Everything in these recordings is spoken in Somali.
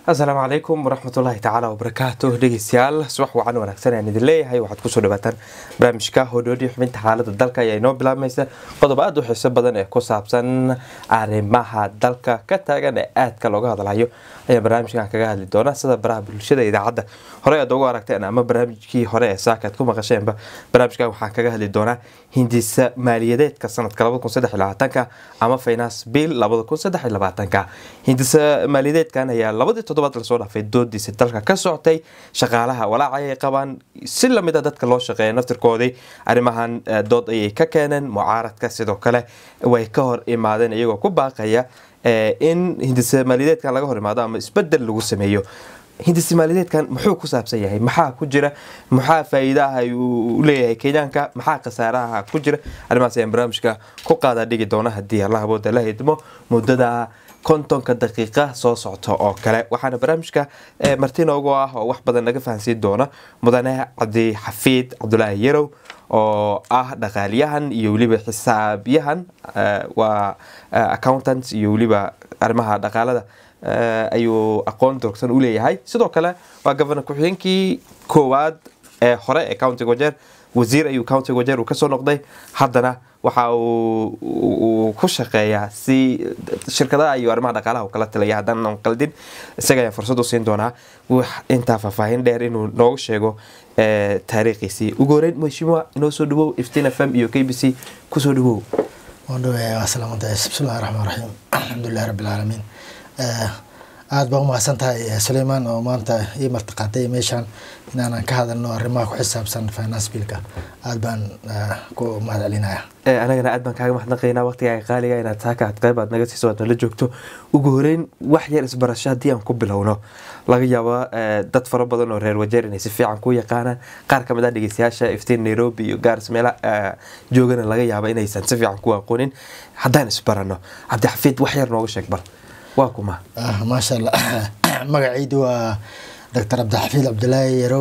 asalaamu calaykum waraxmatullaahi tacaala wabarakaatu dhegeystayaal subax wacan wanaagsan ayaan idin leeyahay waxaad kusoo dhawaataan barnaamijka hodhoodhi xubinta xaalada dalka ayaa inoo bilaabmaysa qodob aada u xiiso badan ee ku saabsan arrimaha dalka ka taagan ee aadka looga hadlayo ayaa barnaamijkan kaga hadli doona sida baraha bulshada idaacadda hore aad ugu aragteen ama barnaamijkii hore ee saaka aad ku maqasheenba barnaamijkan waxaan kaga hadli doonaa hindisa maaliyadeedka sanadka ka ama finance bill ka hindisa maaliyadeedkan ayaa labadii toddobaad lasoo dhaafay doodiisa dalka ka socotay shaqaalaha walaaca ay qabaan si lamida dadka loo shaqeeya naftirkoodii arrimahan dood ayay ka keeneen mucaaradka sidoo kale way ka hor imaadeen iyagoo ku baaqaya in hindisa maaliyadeedkan laga hor imaado ama isbedel lagu sameeyo hindisa maaliyadeedkan muxuu ku saabsan yahay maxaa ku jira maxaa faa-iidaha uu leeyahay kenyaanka maxaa khasaaraha ku jira arrimahaas ayaan barnaamijka ku qaadaa dhigi doona haddii allah awooda la hidmo muddada kontonka daqiiqa soo socto oo kale waxaana barnaamijka marti noogu ah oo wax badan naga fahansiin doona mudane cabdi xafiid cabdulaahi yarow oo ah dhaqaaliyahan iyo weliba xisaabyahan waa accountant iyo weliba arrimaha dhaqaalada ayuu aqoon durugsan u leeyahay sidoo kale waa gofernor ku-xigeenkii koowaad ee hore ee countiga wajeer wasiir ayuu countiga wajeer uu kasoo noqday haddana waxa uu ku shaqeeyaa si shirkadaha iyo arrimaha dhaqaalaha uu kala talaya haddaanan qaldin isaga ayaan fursad u siin doonaa wax intaa faahfaahin dheer inuu noogu sheego taariikhiisii ugu horeyn mheshimiwa inoo soo dhawow iftiin f m iyo k b c kusoo dhawow bismillahi raxmaan raxiim alxamdulilahi rabbi alcaalamiin aada baa umahadsan tahay suleymaan oo maanta ii martiqaaday meeshaan inaanan ka hadalno arrimaha ku xisaabsan finance billka aada baan ku mahad celinaya anagana aad baan kaaga mahadnaqaynaa waqtigaaga qaaliga inaad saaka aad qayb aad naga siiso aad nala joogto ugu horeyn wax yar isbarasho haddii aan ku bilowno laga yaabo dad fara badan oo reer wajeer inay si fiican ku yaqaanaan qaar kamid ah dhegeystayaasha iftiin nairobi iyo gaaris meela joogana laga yaabo inaysan si fiican ku aqoonin haddaan isbarano cabdixafiid wax yar nooga sheeg bal waa kuma maasha allah magacaydu waa doctor cabdixafiid cabdulaahi yarow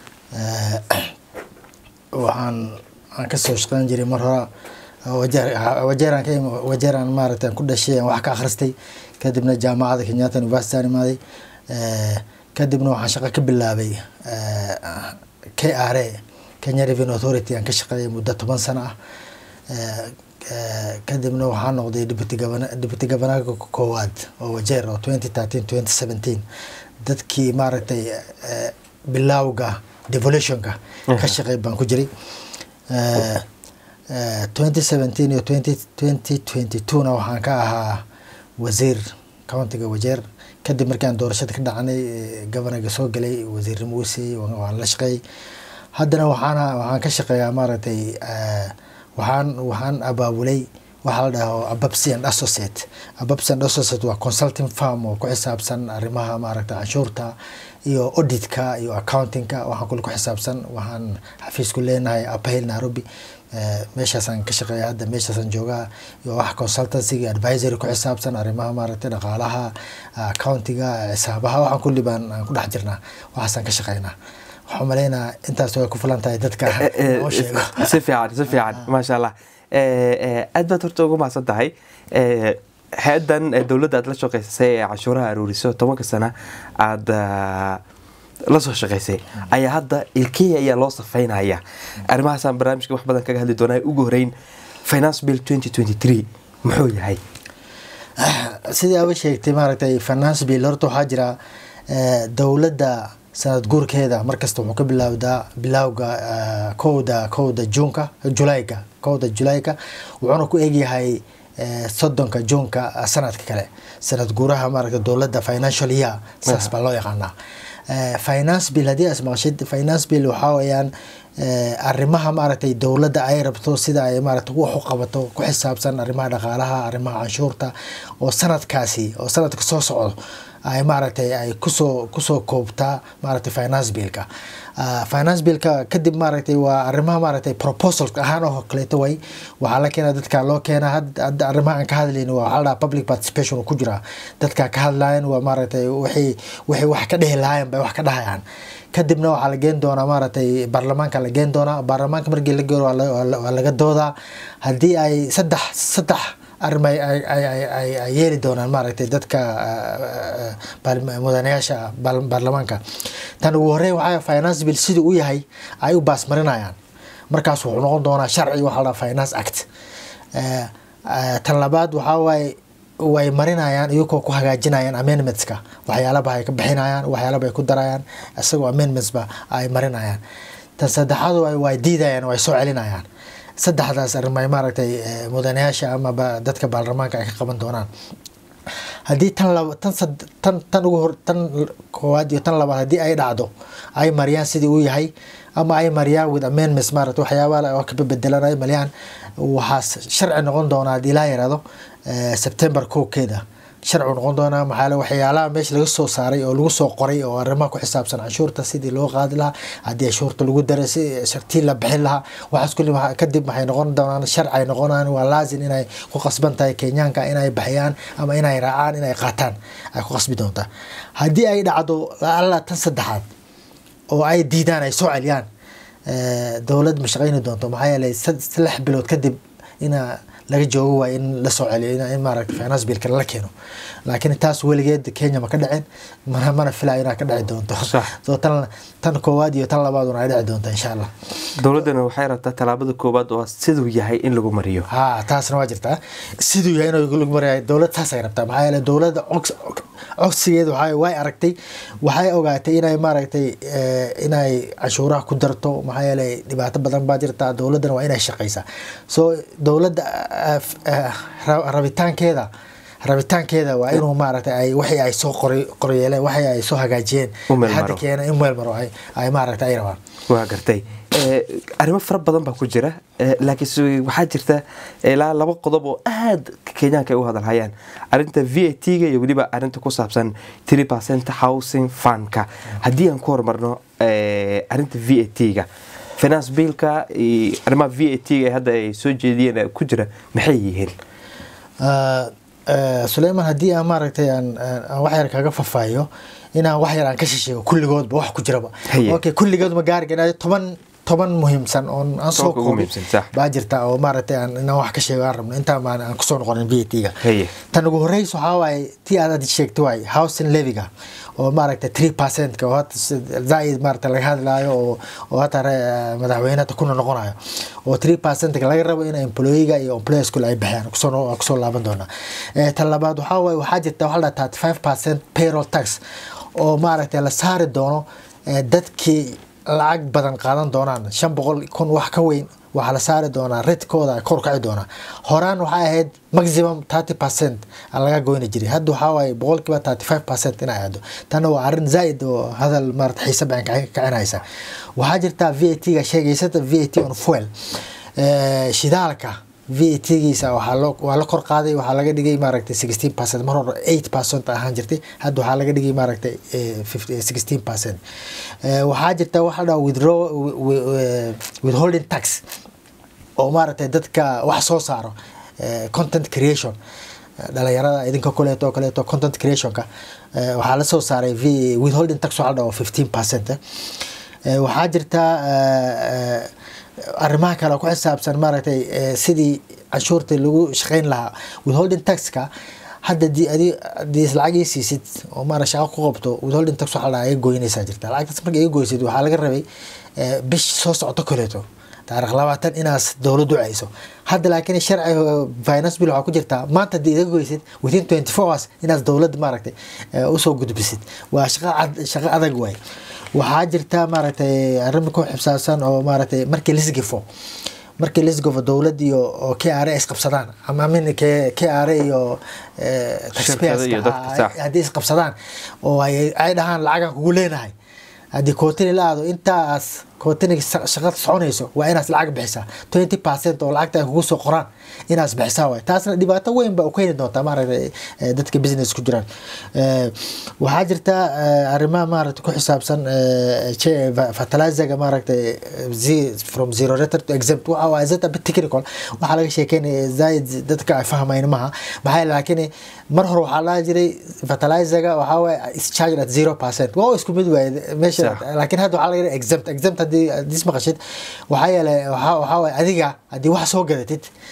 waxaan aan kasoo shaqeyn jiray mar hore wajeeraan ka wajeeraan maaragta ku dhashay aan wax ka akhristay kadibna jaamacada kenyatta university aan imaaday kadibna waxaan shaqo ka bilaabay k r a kenya revenue authority aan ka shaqeeyay muddo toban sano ah kadibna waxaa noqday deputy governor deputy governorka koowaad oo wajeer oo twenty thirteen twenty seventeen dadkii maaragtay bilowga devolutionka ka shaqey baan ku jiray twenty seventeen iyo twenty twenty twenty two na waxaan ka ahaa wasiir countiga wajeer kadib markaan doorashada ka dhacnay governorga soo galay wasiirnimo usiiyey waan la shaqeeyay haddana waxaana waxaan ka shaqeeyaa maaragtay waxaan waxaan abaabulay waxaa la dhaho ababsi and associate ababsi and associate waa consulting farm oo ku xisaabsan arrimaha maaragta canshuurta iyo auditka iyo accountingka waxaan kule ku xisaabsan waxaan xafiisku leenahay uphill nairobi meeshaasaan ka shaqeeya hadda meeshaasaan joogaa iyo wax consultancyga advisory ku xisaabsan arrimaha maaragtay dhaqaalaha accountiga xisaabaha waxaan kulli baan aan ku dhex jirnaa waxaasaan ka shaqeynaa waxaan maleynaa intaas way ku filan tahay dadka oo sheego si fiican si fiican maasha allah aad baad horta ugu mahadsan tahay hay-adan dowladda aad la shaqeysay ee cashuuraha aruuriso tobanka sana aada la soo shaqeysay ayaa hadda ilkenya ayaa loo safeynaya arrimahaasaan barnaamijka wax badan kaga hadli doonaa ugu horeyn finance bill twenty twenty three muxuu yahay sidii aba sheegtay maaragtay finance bill horta waxaa jira dowladda sanad guurkeeda markasta wuxuu ka bilaawdaa bilowga kowda kowda juunka julayga kowda julayka wuxuuna ku egyahay soddonka juunka sanadka kale sanad guuraha maaragta dowladda financial year saas baa loo yaqaanaa finance bill haddii aad maqashid finance bill waxaa weeyaan arrimaha maaragtay dowladda ay rabto sida ay maaragta wax u qabato ku xisaabsan arrimaha dhaqaalaha arrimaha canshuurta oo sanadkaasi oo sanadka soo socdo ay maaragtay ay kusoo kusoo koobtaa maaragtay finance billka finance billka kadib maaragtay waa arrimaha maaragtay proposal ahaan oo kaleeto way waxaa la keenaa dadka loo keenaa hadda arrimaha aan ka hadlayni waa waxaa la dhahaa public participation ku jira dadka ka hadlayan waa maaragtay wixii wixii wax ka dhihi lahaayeen bay wax ka dhahayaan kadibna waxaa la geen doonaa maaragtay baarlamaanka la geen doonaa baarlamaanka markii la geero waa laga doodaa haddii ay saddex saddex arima ay yeeli doonaan maaragtay dadka mudanayaasha baarlamaanka tan ugu horey waxaa finance bill sidii u yahay ay u baasmarinayaan markaas wuxuu noqon doonaa sharci waxaa la finance act tan labaad waxaa waaye way marinayaan iyagoo ku hagaajinayaan amendmentska waxyaalaba ay ka bixinayaan waxyaalaba ay ku darayaan isagoo amendmentsba ay marinayaan tan saddexaad way diidayaan way soo celinayaan saddexdaas arrimay maaragtay mudanayaasha ama dadka baarlamaanka ay ka qaban doonaan haddii tan laba tan tan tan ugu hor tan koowaad iyo tan labaad haddii ay dhacdo ay mariyaan sidii uu yahay ama ay mariyaan with amendments maarata waxyaabaha oo kaba bedelan ay mariyaan waxaa sharci noqon doonaa haddii laa yaraado september kowkeeda sharci noqon doonaa maxaa waxyaalaha meesha laga soo saaray oo lagu soo qoray oo arrimaha ku xisaabsan canshuurta sidii loo qaadi lahaa haddii canshuurta lagu daray si shartii la bixin lahaa waxaas kulli kadib waxay noqon doonaan sharci noqonaan waa laazim inay ku qasban tahay kenyaanka inay bixiyaan ama inay raacaan inay qaataan ay ku qasbi doontaa haddii ay dhacdo alla tan saddexaad oo ay diidaan ay soo celiyaan dowlad ma shaqayni doonto maxaa yeelay lix bilood kadib ina laga joogo waa in la soo celiyo in maaragta finance billka lala keeno laakiin taas weligeed kenya ma ka dhicin mana mana filayo inaa ka dhici doonto so tan tan koowaad iyo tan labaaduna ay dhici doonto insha allah dowladdana waxay rabtaa tallaabada koowaad oo siduu yahay in lagu mariyo ha taasna waa jirtaa siduu yahay in lagu mariyo dowlad taasay rabtaa maxaa yeele dowladda codsigeeda waxaa way aragtay waxay ogaatay inay maaragtay inay canshuuraha ku darto maxaa yeelay dhibaato badan baa jirta dowladdana waa inay shaqaysaa so dowladda rabitaankeeda rabitaankeeda waa inuu maaragtay ay wixii ay soo qoryeeleen waxii ay soo hagaajiyeen hadda keena in meel maro ay maaragtay ay rabaan waa gartay arrimo fara badan baa ku jira laakiin waxaa jirta ilaa laba qodob oo aad kenyaanka ay u hadalhayaan arinta v a t-ga iyo weliba arinta ku saabsan three percent housing fundka haddii aan ku horumarno arinta v a t-ga finance billka iyo arrimaha v a t-ga hadda ay soo jeediyeen ku jira maxay yihiin suleyman haddii aan maaragtay aan wax yar kaga fafaayo inaan wax yar aan ka shisheego kulligoodba wax ku jiraba okay kulligood ma gaari garaa toban toban muhiimsan oon aan soo koobin baa jirta oo maaragtay aan inaan wax ka sheego aan rabno intaa maan aan kusoo noqonin v a t-ga tan ugu horeysa waxaa waaye tii aad sheegtay waaye housing leviga oo maaragtay three percentka oo hata zaaid maaragta laga hadlaayo oo oo hata madaxweyne hata kuna noqonayo oo three percentka laga rabo in employiga iyo employers kule ay bixiyaan kusoo kusoo laaban doonaa tan labaad waxaa waaye waxaa jirta waxaa la thirty five percent payroll tax oo maaragtay la saari doono dadkii lacag badan qaadan doonaan shan boqol kun wax ka weyn waxaa la saari doonaa redkooda kor kaci doonaa horaan waxay ahayd maximum thirty percent laga goyni jiray hadda waxaa waaye boqolkiiba thirty five percent inay aado tanna waa arrin zaaid oo hadal maarata xiise badan kacinaysa waxaa jirta v a t-ga sheegaysata v a t on fuel shidaalka v a t-giisa waa la kor qaaday waxaa laga dhigay maaragtay sixteen percent mar hore eight percent ahaan jirtay hadda waxaa laga dhigay maaragtay sixteen percent waxaa jirta waxa la dhaha withdraw withholding tax oo maaragtay dadka wax soo saaro content creation dhalinyarada idinka kuleeto oo kaleeto content creationka waxaa la soo saaray v withholding tax waxaa la dhaha fifteen percent waxaa jirta arrimaha kale ku xisaabsan maaragtay sidii canshuurta lagu shaqayn lahaa withholding taxka hadda hadii is lacag ii siisid oo maara shaqo ku qabto withholding tax waxaa laga goynaysaa jirta lacagtaas marka iga goysid waxaa laga rabay bish soo socoto kaleeto taarikh labaatan inaas dowladdu cayso hadda laakiin sharci finance bill waxaa ku jirtaa maanta haddii iga goysid within twenty four hours inaas dowladda maaragtay usoo gudbisid waa shaqo shaqo adag waay waxaa jirta maaragtay arrin ku xibsaabsan oo maaragtay markii lisgifo markii lisgifo dowlad iyo oo k r a isqabsadaan ama amin k k r a iyo taxpayerska haddii isqabsadaan oo ay dhahaan lacagan kugu leenahay haddii kootini la aado intaas kootiniga shaqada soconayso waa inaas lacag bixisaa twenty percent oo lacagta ay kugu soo qoraan inaas bixisaa waay taasna dhibaato weyn ba u keeni doontaa maaragtay dadka business ku jiraan waxaa jirta arrimaha maaragtay ku xisaabsan fertilizerga maaragtay from zero return to exempt waxa waa zeta bit technical waxaa laga sheekeynaya zaaid dadka ay fahmayn maha maxaa laakiin mar hore waxaa laha jiray fertilizerga waxaa waaye is charged at zero percent waa isku mid waaye meesha laakiin hadda waxaa laga yidhi exempt exempt haddii hadii ismaqashid waxaa yeelay waxaa waaye adiga haddii wax soo gadatid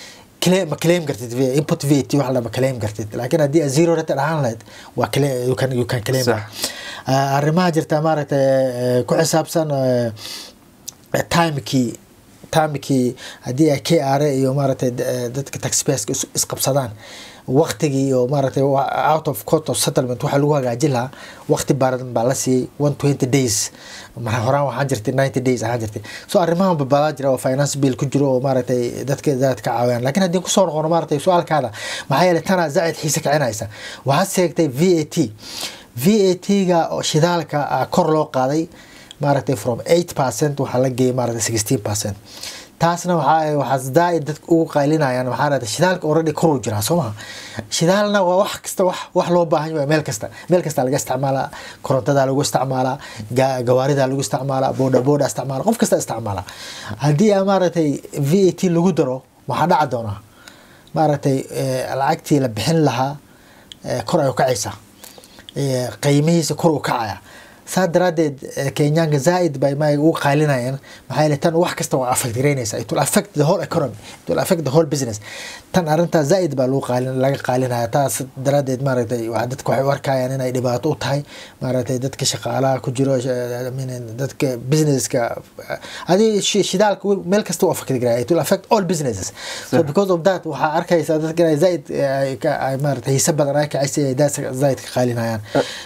claim ma claim kartid V- input VAT wax la ma claim kartid laakiin haddii aad zero rated ahaan lahayd waa claim you can you can claim Sax. Ah, arrimaha jirta maaragtay eh, ku xisaabsan eh, eh, timekii timekii haddii ay k r iyo maaragtay d- eh, dadka taxpayerska is- isqabsadaan waqtigii iyo maaragtay wa- out of court of settlement waxaa lagu hagaajin lahaa waqti baaradan baa la siiyey one twenty days mar horaan waxaan jirtay ninety days ahaan jirtay so arrimahan babadaa jira oo finance bill ku jiro oo maaragtay dadka zaad ka caawiyaan laakiin haddii kusoo noqono maaragtay su-aalkaada maxaa yeelay tanaa zaacid xiise kicinaysa waxaad sheegtay v a t v a t-ga oo shidaalka ah, kor loo qaaday maaragtay from eight percent waxaa la geeyay maaragtay sixteen percent taasna waxaa waxaa zaaid dadka ugu qaylinayaan waxaa raada shidaalka already koruu jiraa soo maha shidaalna waa wax kasta wax wax loo baahan yahay meel kasta meel kasta laga isticmaalaa korontada lagu isticmaalaa ga- gawaarida lagu isticmaalaa booda booda isticmaala qof kasta isticmaala haddii aa maaragtay v a t lagu daro waxaa dhaca doonaa maaragtay eh, lacagtii la bixin lahaa eh, kor ay u kacaysaa Eh, qiimihiisa kor u kacaya saa daraadeed eh, kenyaanka zaaid bay ma ugu qaylinayaan maxaa yeele tan wax kasta waa affect garaynaysa it will affect the whole economy it will affect the whole business tan arrintaa zaaid baa lagu qaalin laga qaalinaya taas daraadeed maaragtay waa dadka waxay u arkayaan inay dhibaato u tahay maaragtay dadka shaqaalaha ku jiro sh- I mean, dadka businesska adi shidaalka meel kasta u affect garaya it will affect all businesses so because of that waxaa arkaysaa dadka inay zaaid eh, ay ka- ay maaragtay hiise badan ay kacaysa ay daas zaaid ka qaalinayaan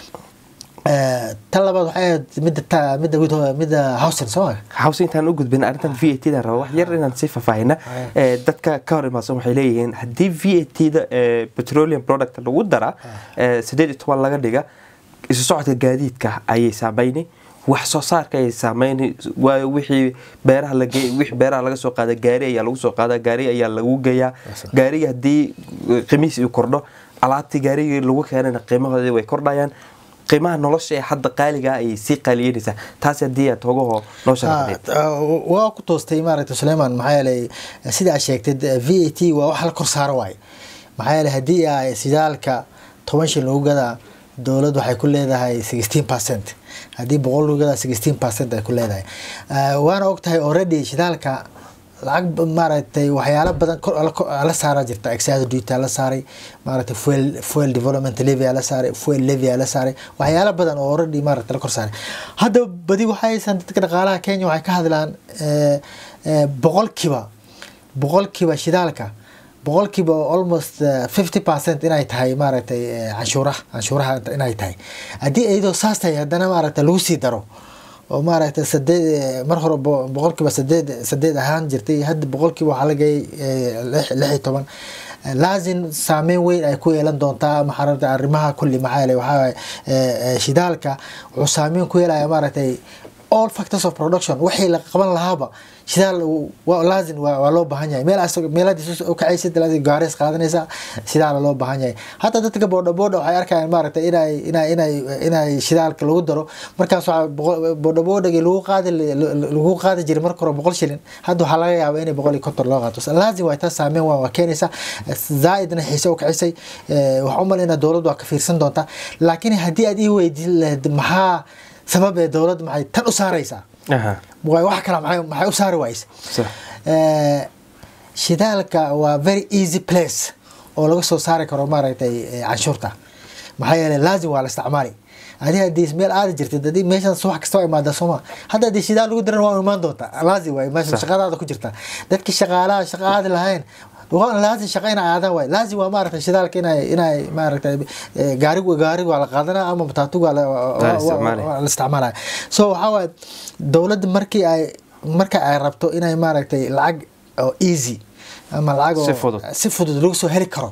Eh, tan labaad waxay ahayd midda ta- midda wid- midda housing soo ma hawse intaan u gudbin arrintan v a t da raba wax yar inaan sii faahfaahina ee, dadka ka hor imaadsan waxay leeyihiin haddii v a t da ee, petroleum product lagu dara ee, sideed iyo toban laga dhiga isu socodka gaadiidka ayay saameyni wax soo saarka ayay saameyni waayo wixii beeraha lage wixii beeraha laga soo qaada gaari ayaa lagu soo qaada gaari ayaa lagu geeyaa gaariga haddii eh, qiimihiisa uu kordho alaabtii gaarigii lagu keenana qiimahoodii way kordhayaan qiimaha nolosha ee hadda qaaliga ayay sii qaaliyeynaysaa taas haddii aad hogahoo noo sharaxdeed waa ku toostay maaragtay sulayman maxaa yeelay sida aad sheegtid v a t waa wax la kor saaro waaye maxaa yeelay haddii ay shidaalka toban shil lagu gadaa dowlad waxay ku leedahay sixteen percent haddii boqol lagu gadaa sixteen percent ay ku leedahay Ah, waana ogtahay already shidaalka lacag ba- maaragtay waxyaalo badan kor la- kor- la saaraa jirta excise duty la saaray maaragtay fuel fuel development levy la saaray fuel levy la saaray waxyaalo badan oo already maaragtay la kor saaray hadda badi waxaysan dadka dhaqaalaha Kenya waxay ka hadlaan eh, eh, boqolkiiba boqolkiiba shidaalka boqolkiiba almost fifty percent inay tahay maaragtay eh, canshuuraha canshuuraha inay tahay haddii iyadoo saas tahay haddana maaragtay lagu sii daro oo maaragtay sadeed eh, mar hore bo- boqolkiiba sadeed sadeed ahaan jirtay hadda boqolkiiba waxaa lagayay lix lix iyo toban Eh, laazim saameyn weyn ay ku yeelan doontaa maxaa arrimaha kulli maxaa yeelay waxaa waaye, eh, eh, shidaalka wuxuu saameyn ku yeelaya maaragtay all factors of production wixii la qaban lahaaba shidaal uu- waa laazim waa waa loo baahan yahay meel asag- meelahaas u kacaysid laazim gaaris qaadanaysa shidaal loo baahan yahay hataa dadka boodha boodha waxay arkayaan maaragtay inay inay inay inay shidaalka lagu daro markaas waxaa boqol- boodha boodhagii lagu qaadi lagu qaadi jiray marka hore boqol shilin hadda waxaa laga yaabaa inay boqol iyo konton loo qaato So laazim waa taa saameyn waa waa keenaysa zaaidna xiise u kicisay Eh, waxaan u malaynaa dowladdu waa ka fiirsan doontaa laakiin haddii aad ii weydiin lahayd maxaa sabab ee dowladda maxay tan u saaraysaa Aha, waay wax kale maxay maxay u saari wayse sax. Eh, shidaalka waa very easy place oo laga soo saari karo maaragtay eh, canshuurta maxaa yeelay laazim waa la isticmaali adiga haddii meel aadi jirtid haddii meeshan wax kasta waa imaada sooma hadda haddii shidaal lagu diran waa imaan doontaa laazim waay meesha Sax. shaqadaada ku jirta dadkii shaqaalaha shaqa aadi lahayn waa laazim shaqa inay aadaan waay laazim waa maaragtay shidaalka inay inay maaragtay eh, gaarigu gaarigu waa la qaadanaa ama mataatugu waa la- waa- La waa- isticmaalaya. waa la isticmaalaya so waxaa waaye dowladda markii ay marka ay rabto inay maaragtay lacag oo easy ama lacag oo Si fudud. si fudud lagu soo heli karo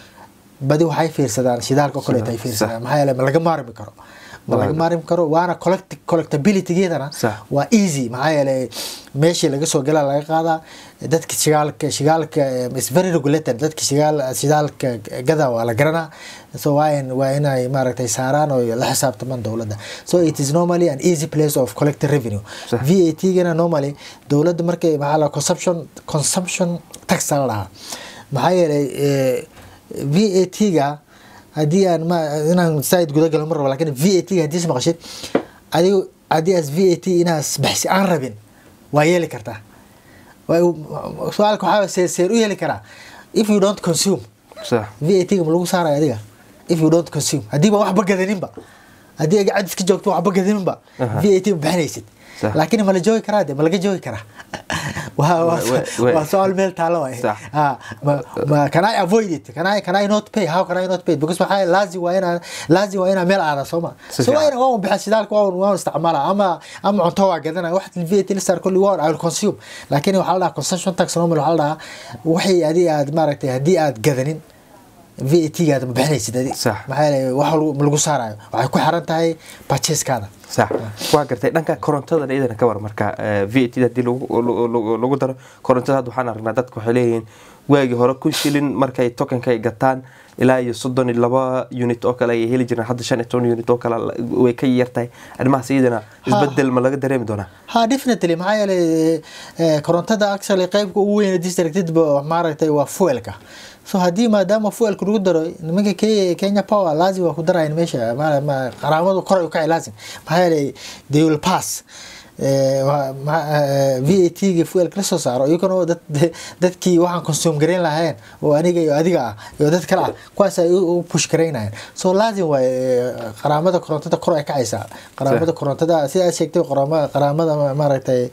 badi waxay fiirsadaan shidaalka oo kaleeto ay Sax. fiirsadaan maxaa yeelay ma laga maarmi karo ma laga Waayo. maarmi karo waana collect- collectabilitygeedana Sax. waa easy maxaa yeelay meeshii laga soo galaa laga qaadaa dadka shigaalka shigaalka eh, is very regulated dadka shigaal shidaalka gada waa la garanaa so waa in waa inay maaragtay saaraan oo la xisaabtamaan dowladda so it is normally an easy place of collecting revenue Sax. VAT gana normally dowladda markay maxaa la consumption consumption tax la dhahaa maxaa yeelay eh, VAT ga haddii aan ma inaan saaid guda galo mar rabo laakiin VAT ga haddii is maqashid adigu haddii as VAT inaas baxsi aan rabin waa yeeli kartaa Waa- su-aalka waxaa seer seer u yeeli karaa if you don't consume sax VAT ga ma lagu saaraya adiga if you don't consume haddiiba waxba gadaninba haddii aga cadis ka joogto waxba gadaninba Aha. VAT ma bixinaysid Sax. laakiin ma la joogi karaa de ma laga joogi karaa waa waa We- we- waa su-aal meel taalo waay Sax. Ah, ma ma can I avoid it can I can I not pay how can I not pay because waxaa laazim waa inaa laazim waa inaa meel aada soo ma Si so waa fiican. ina waan bixa shidaalka waan waan isticmaala ama ama cunto waa gadana wax VAT la saar kulli waan I will consume laakiin waxaa la dhahaa consumption tax normal waxaa la dhahaa waxay adii aad maaragtay haddii aad gadanin VAT gaada ma bixinaysid adi Sax. maxaa yeelay wax lagu- ma lagu saarayo waxay ku xiran tahay purchase-kaada sax waa gartay dhanka korontada iyadana ka war marka v a t hadii lagu- lagu lagu- lagu daro korontada hadda waxaan aragnaa dadku waxay leeyihiin waagii hore kun shilin markay tokenka ay gataan ilaa iyo soddon iyo laba unit oo kale ay heli jireen hadda shan iyo toban unit oo kale way ka yartahay arrimahaas iyadana isbedel ma laga dareemi doonaa ha definitely maxaa yeelay eh, korontada actually qeybka ugu weyn ee districted ba maaragtay waa fuelka so haddii maadaama fuelka lagu daro nimanka Ke- kenya power laazim waa ku darayan meesha ma- ma- qaraamadu kor ay u kacay laazim maxaa yeelay they will pass Eh, waa- ma- eh, VAT ga fuelka la soo saaro iyagana oo dad- de- dadkii waxaan consume garayn lahayn oo aniga iyo adiga ah iyo dad kale ah kuwaas ay u u push garaynayaan so laazim waay eh, qaraamada korontada kor ay kacaysaa qaraamada korontada sida aad sheegtay qaraama- qaraamada ma- maaragtay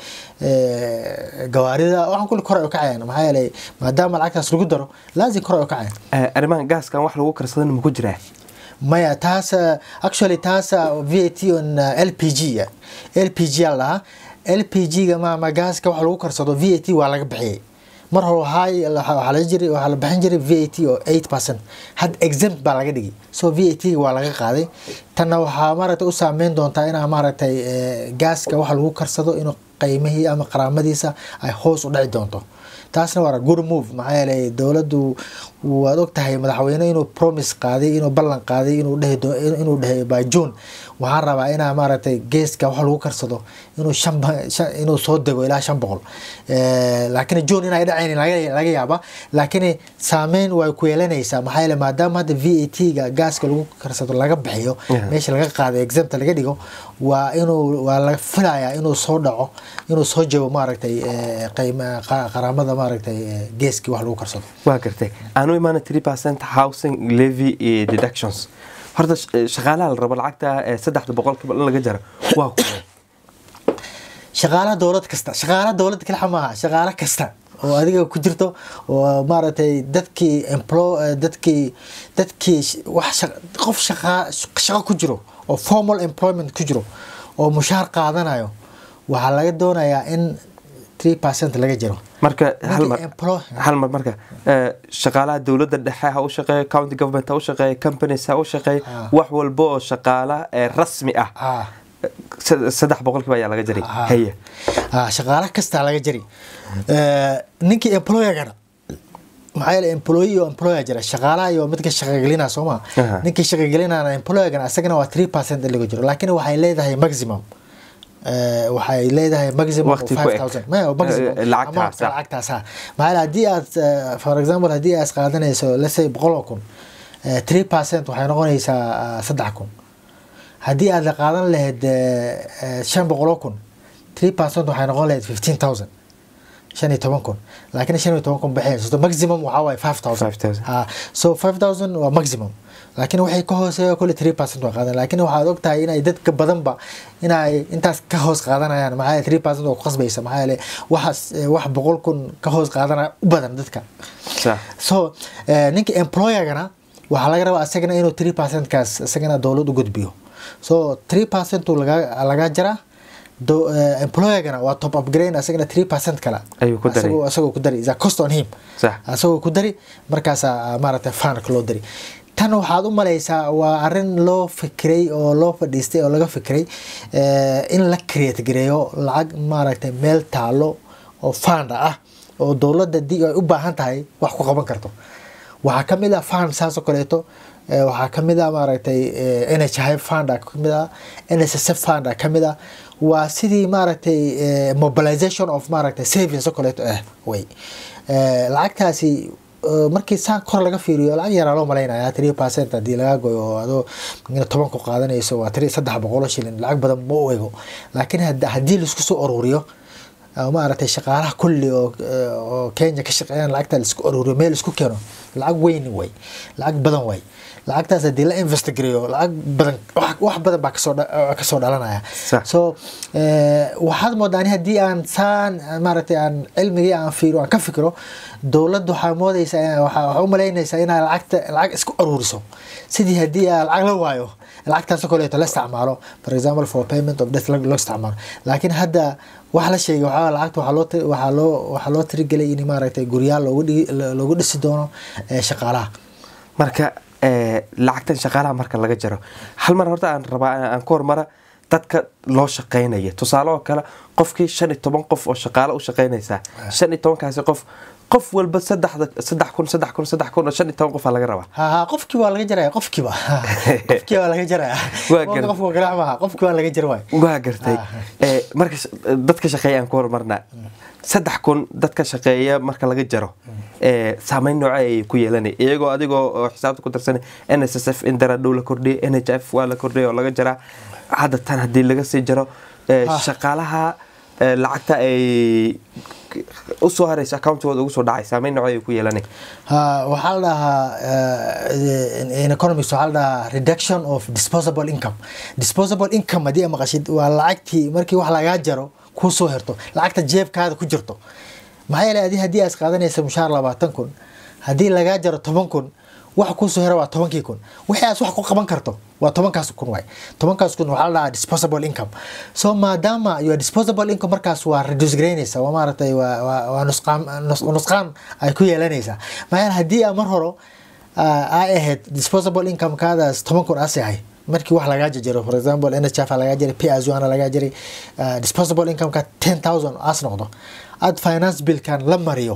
eh, gawaarida waxaan kulli kor ay u kacayaan maxaa yeelay maadaama lacagtaas lagu daro laazim kor ay u kacayaan Eh, arrimahan gaaskan wax lagu karsadana ma ku jiraa maya taas uh, actually taas uh, VAT on uh, LPG ya. LPG aa la dhahaa LPG ga ma ma gaaska waxa lagu karsado VAT waa laga bixiyay mar hore waxaa waxaa la jiri waxaa la bixin jiray VAT oo 8% had exempt baa laga dhigay so VAT ga waa laga qaaday tanna waxaa maaragtay u saameyn doontaa inaa maaragtay eh, gaaska waxa lagu karsado inuu qiimihii ama qaraamadiisa ay hoos u dhici doonto taasna waa good move maxaa yeelay dowladdu waad og tahay madaxweyne inuu promise qaaday inuu ballan qaaday inuu dhehi doo- inuu dhehe by june waxaan rabaa inaa maaragtay geeska wax lagu karsado inuu shan ba- shan- inuu soo dego ilaa shan boqol Eh, laakiin june inay dhacayn laga laga yaaba laakiin saameyn way ku yeelanaysaa maxaa yeelay maadaama hadda v a t ga gaaska lagu karsado laga bixiyo Yeah. meesha laga qaado exempta laga dhigo waa inuu waa laga filayaa inuu soo dhaco inuu soo jago maaragtay eh, qiima qa- qaraamada maaragtay eh, geeskii wax lagu karsado waa gartay aanu imaana three percent housing levy iyo deductions horta sh- eh, shaqaalaha la rabo lacagta eh, saddexda boqolkiiba in laga jaro waa kuwe shaqaalaha dowlad kasta shaqaalaha dowlad kalixa maaha shaqaale kasta oo adiga ku jirto oo maaragtay dadkii emplo eh, dadkii dadkii sh- wax shaq- qof shaqa shaqo ku jiro oo formal employment ku jiro oo mushaar qaadanayo waxaa laga doonayaa in 3 percent laga jiro marka hal mar Ninkii employ- hal mar marka eh, shaqaalaha dowladda dhexe ha u shaqeeyo county government ha u shaqeeyo companies ha u shaqeeyo Ah. wax walba oo shaqaala eh, rasmi ah ah eh, sad- saddex boqolkiiba ayaa laga jaray Ah. haya ah shaqaale kastaa laga jari Eh, ninkii employergana maxaa yeele employee iyo employer jira shaqaalaha iyo midka shaqagelina soo ma Aha. ninkii shaqagelinana employergana isagana waa 3 percent in laga jiro laakiin waxay leedahay maximum Eh, waxay leedahay maximum Waqti ku eg. 5000 maya maximum Eh, lacagtaas, amount-ka ah. lacagtaas ha maxaa yeele haddii aad eh, for example haddii aad qaadanayso let's say boqol oo kun eh, 3 percent waxay noqonaysaa ah, saddex kun haddii aad la qaadan lahayd eh, eh, shan boqol oo kun 3 percent waxay noqon lahayd 15000 shan iyo toban kun laakiin shan iyo toban kun baxayso so maximum waxaa waaye 5000 5,000. ha so 5000 waa maximum laakiin waxay ka hooseeya kule 3 percent waa qaadan laakiin waxaad og tahay inay dadka badanba inay intaas ka hoos qaadanayaan maxaa yeele 3 percent waa ku qasbaysa maxaa yeele waxaas eh, wax boqol kun ka hoos qaadanaya u badan dadka sax so eh, ninka employergana waxaa laga rabaa isagana inuu 3 percent kaas isagana dowlad u gudbiyo so 3 percent laga laga jaraa do- eh, employergana waa top upgrade isagana 3 percent kale Ayuu ku daray. Asagoo- asagoo ku dari is a cost on him Sax. asagoo ku dari markaasaa maaragtay fanka loo dari tan waxaad u malaysaa waa arin loo fikiray oo loo fadhiistay oo laga fikiray eh, in la create gareeyo lacag maaragtay meel taalo oo fanda ah oo dowladda di ay u baahan tahay wax ku qaban karto waxaa ka mid ah fund saas oo kaleeto eh, waxaa ka mid ah maaragtay eh, NHI fund ka mid ah NSSF fund ka mid ah waa sidii maaragtay eh, mobilization of maaragtay savings oo kaleeto ah way Eh, lacagtaasi eh, markii saan kor laga fiiriyo lacag yaraa loo malaynaya 3 percent haddii laga goyo oo adoo ina toban ku qaadanayso waa 3 saddex boqol oo shilin lacag badan ma u ego laakiin had- haddii laisku soo ururiyo oo maaragtay shaqaalaha kulli oo oo kenya ka shaqeeyaan lacagta laisku aruuriyo meel isku keeno lacag weyn way lacag badan way lacagtaas haddii la investigareeyo lacag badan wax wax badan baa kasoo dha- kasoo dhalanaya Sax. so eh, waxaad moodaa ani haddii aan saan maaragtay aan cilmigii aan fiiro aan ka fikiro dowladda waxaa moodaysaa waxaa waxaa u malaynaysaa inaa lacagta lacag isku aruuriso sidii haddii aa lacag la waayo lacagtaas oo kaleeto la isticmaalo for example for payment of debt loo isticmaalo laakiin hadda wax la sheegay waxaa lacagta waxaa loo ti- waxaa loo waxaa loo tirigelay in maaragtay guryaal loogu dhigi loogu dhisi doono eh, shaqaalaha marka eh, lacagtan shaqaalaha marka laga jaro hal mar horta aan rabaa aan ku hormara dadka loo shaqeynaya tusaale oo kale qofkii shan iyo toban qof oo shaqaale u shaqeynaysaa shan iyo tobankaasi qof qof walba saddexda saddex kun saddex kun saddex kun oo shan iyo toban qof aa laga rabaa ha ha qofkii waa laga jaraya qofkiiba qofkii waa laga jaraya Waa gar- qofka garaac maaha qofkii waa laga jari waay waa gartay Eh, marka sh- dadka shaqeeya aan ku horumarna saddex kun dadka shaqeeya marka laga jaro eh, saameyn nooce ay ku yeelanay iyagoo adigoo oo xisaabta ku darsanay n s s f in daradhow la kordhiyay n h f waa la kordhiyay oo laga jaraa hadda tan haddii laga sii jaro eh, Ah. shaqaalaha eh, lacagta ay usoo harayso accountigooda ugu soo dhacay saameyn nooce ay ku yeelanay ha waxaa la dhahaa eh, in- in economics waxaa la dhahaa reduction of disposable income disposable income haddii aad maqashid waa lacagtii markii wax lagaa jaro kuu soo herto lacagta jeebkaada ku jirto maxaa yeelay adi haddii aad qaadanaysa mushaar labaatan kun haddii lagaa jaro toban kun waxa kuusoo hera waa tobankii kun wixii aad wax ku qaban karto waa tobankaas kun waay tobankaas kun waxaa la dhahaa disposable income so maadaama your disposable income markaas waa reduce garaynaysa waa maaragtay waa waa waa nusqaan nus- nusqaan ay ku yeelanaysaa maxaa yeele haddii aa mar horo ah, ay ahayd disposable income kaadaas toban kun aas yahay markii wax lagaa jajaro for example nhf lagaa jiray pazana lagaa jiray ah, disposable income ka ten thousand aas noqdo ad finance billkan la mariyo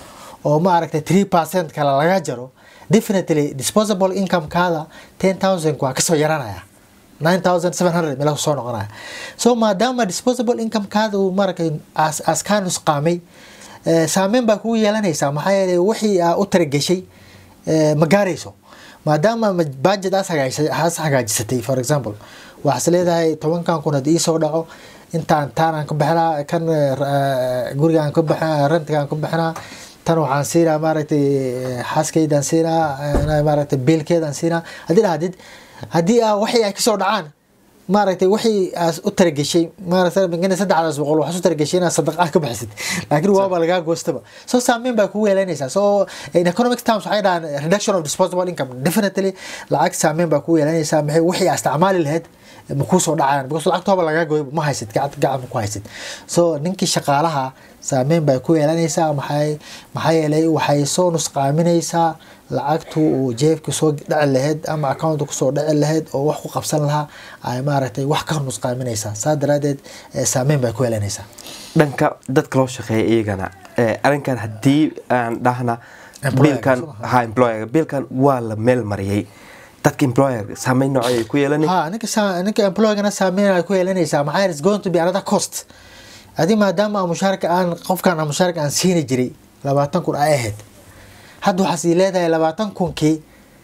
oo maaragtay three percent kale laga jaro definitely disposable income kaada ten thousand waa kasoo yaranaya nine thousand seven hundred meel soo noqonaya so maadaama disposable income kaada uu maaragtay as as kaa nusqaamay eh, saameyn baa kugu yeelanaysaa maxaa yeelay wixii aa u tarageshay eh, ma gaarayso maadaama ma- budget aas hagaajisay aas hagaajisatay for example waxaas leedahay tobankan kun haddii soo dhaco intaan taanaan ka bixinaa kan eh, eh, gurigaan ka bixinaa rentigaan ka bixinaa tan waxaan siinaa maaragtay eh, xaaskaydaan siinaa eh, maaragtay biilkeedaan siinaa haddii dhahdid haddii aa waxii ay kasoo dhacaan maaragtay wixii aas u tarageshay maaragtay mingana saddexdaas boqol waxaas u tarageshay inaad sadaqaa ka bixisid laakiin waaba lagaa goostaba so saameyn baa kugu yeelanaysaa so in economic terms waxay dhahaan reduction of disposable income definitely lacag saameyn baa kugu yeelanaysaa maxay wixii aa isticmaali lahayd ma kuu soo dhacayaan because lacagtooba lagaa gooyo ma haysid gacanta gacan ma ku haysid so ninkii shaqaalaha saameyn bay ku yeelanaysaa maxay maxaa yeelay waxay soo nusqaaminaysaa lacagtu uu jeebka soo dhici lahayd ama accountka kusoo dhici lahayd oo wax ku qabsan lahaa ay maaragtay wax ka nusqaaminaysaa saa daraadeed eh, saameyn bay ku yeelanaysaa dhanka dadka loo shaqeeya iyagana eh, arrinkan haddii aan dhahna Employer-ka, biilkan soo ma? ha employer biilkan waa la meel mariyay dadka employer saameyn noocay ay ku yeelanay ha ninka sa- ninka employgana saameyn ay ku yeelanaysaa maxaa yeelay it's going to be another cost adi maadaama aan mushaarka aan qofkan aan mushaarka aan siini jiray labaatan kun ay ahayd hadda waxaas ii leedahay labaatan kunkii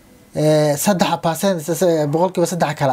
eh, saddex percent boqolkiiba saddex kala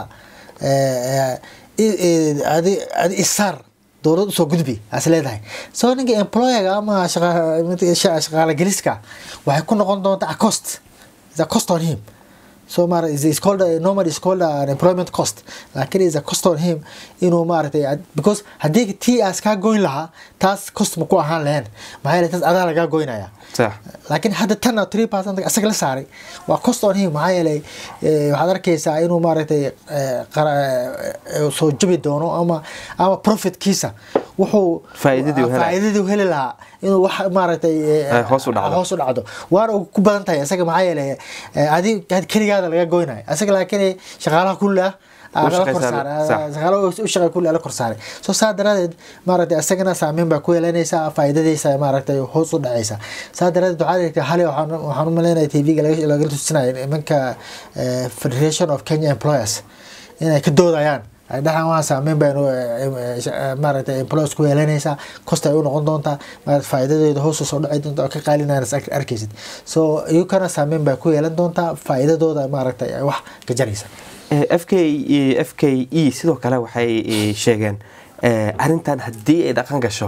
eh, eh, i- adi adi isaar dowlad usoo gudbi as leedahay so ninka employerga ama shaqa- shaqa- shaqaalageliska waxay ku noqon doontaa a cost It's a cost on him so mara is is called a, normally is called an employment cost laakiin is a cost on him inuu maaragtay ad- because haddii tii aas kaa goyn lahaa taas cost ma ku ahaan lahayn maxaa yeelay taas adaa lagaa goynaya sax laakiin hadda tan three percent asaga la saaray waa cost on him maxaa yeelay eh, waxaad arkaysaa inuu maaragtay eh, qara- eh, soo jabi doono ama ama profitkiisa wuxuu Faa'iidadii uu helay. faa'iidadii uu heli lahaa inuu wax maaragtay eh, Ay hoos u dhacdo. hoos u dhacdo waana uu ku badan tahay isaga maxaa yeelay eh, adi had keligaada laga goynayo isaga laakiin shaqaalaha kulli ah U aa la kor shaqaysaa, saaray sax. shaqaalo u shaqay kulli ala kor saaray so saa daraadeed maaragtay isagana saameyn baa ku yeelanaysaa faa'iidadiisa maaragtay hoos u dhacaysa saa daraadeed waxaa dhigtay hali waxaan waxaan u malaynaya tvga laga laga tusinaya nimanka eh, federation of kenya employers inay ka doodayaan ay dhahaan waa saameyn baynu maaragtay employers ku yeelanaysaa cost ay u noqon doontaa maaragtay faa'iidadeeda hoos u soo dhici doonta oo ka qaalinaynas arkaysid so iyukana saameyn baa ku yeelan doontaa faa'iidadooda maaragtay ay wax ka jaraysa Eh, f k f k e sidoo kale waxay eh, sheegeen eh, arrintan haddii ay dhaqan gasho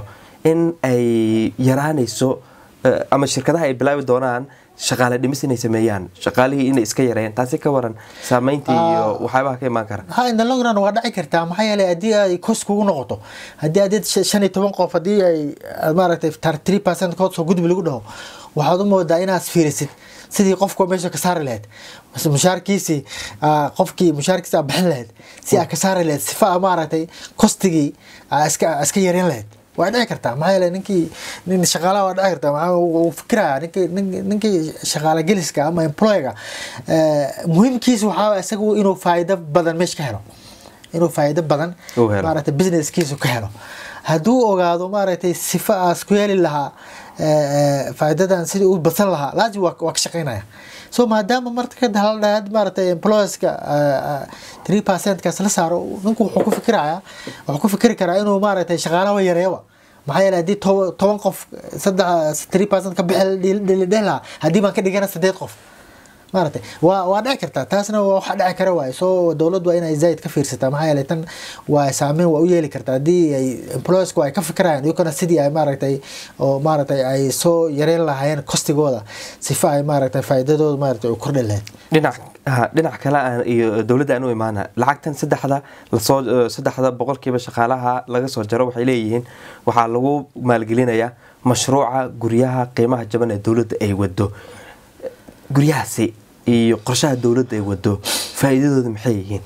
in ay yaraanayso eh, ama shirkadaha ay bilaabi doonaan shaqaale dhimis inay sameeyaan shaqaalihii inay iska yareeyaan taasi ka waran saameyntii iyo waxyaabaha ka imaan kara ha in the long run waa dhici kartaa maxaa yeelay haddii ay kos kugu noqoto haddii adeed shan iyo toban qof haddii ay aad maaragtay tar three percent kood soo gudbi lagu dhaho waxaad u moodaa inaad fiirisid sidii qofka meesha ka saari lahayd mase mushaarkiisii ah, qofkii mushaarkiisi aad bixin lahayd si aad ka saari lahayd sifa aa maaragtay kostigii aa iska aa iska yareyn lahayd waa dhici kartaa maxaa yeelay ninkii nin shaqaalaha waa dhici kartaa maxaa uu uu fikiraya ninkii nin- ninkii shaqaala geliska ama employga muhiimkiisa waxaa waye isagu inuu faa'iido badan meesha ka helo inuu faa'iido badan Uu helo. maaragtay businesskiisu ka helo hadduu ogaado maaragtay sifa aas ku heli lahaa eh, eh, faa'iidadan sidii u badsan lahaa laazim waa waa ka shaqeynaya so maadaama marka haldhaad maaragtay employeska three percentkaas la saaro ninku wuxuu ku fikiraya wuxuu ku fikiri karaa inuu maaragtay shaqaalaha yareeyoba maxaa yeelay haddii toba- toban qof saddex three percent ka bixi dheh lahaa haddii baan ka dhigana sideed qof maaragtay waa waa dhici kartaa taasna waa waxa dhici kara waaye soo dowladdu waa inay zaid ka fiirsataa maxaa yeelay tan waa saameyn waa u yeeli kartaa haddii ay employersku ay ka fikirayaan iyagona sidii ay maaragtay oo maaragtay ay soo yareyn lahaayeen kostigooda sifa ay maaragtay faa'iidadooda maaragtay u kordhi lahayd dhinac ha, dhinac kale aan iyo dowladda aan u imaana lacagtan saddexda lasoo eh, saddexda boqolkiiba shaqaalaha laga soo jaro waxay leeyihiin waxaa lagu maalgelinayaa mashruuca guryaha qiimaha jaban ee dowladda ay wado guryahaasi iyo qorshaha dowladda ay wado faa'iidadooda maxay yihiin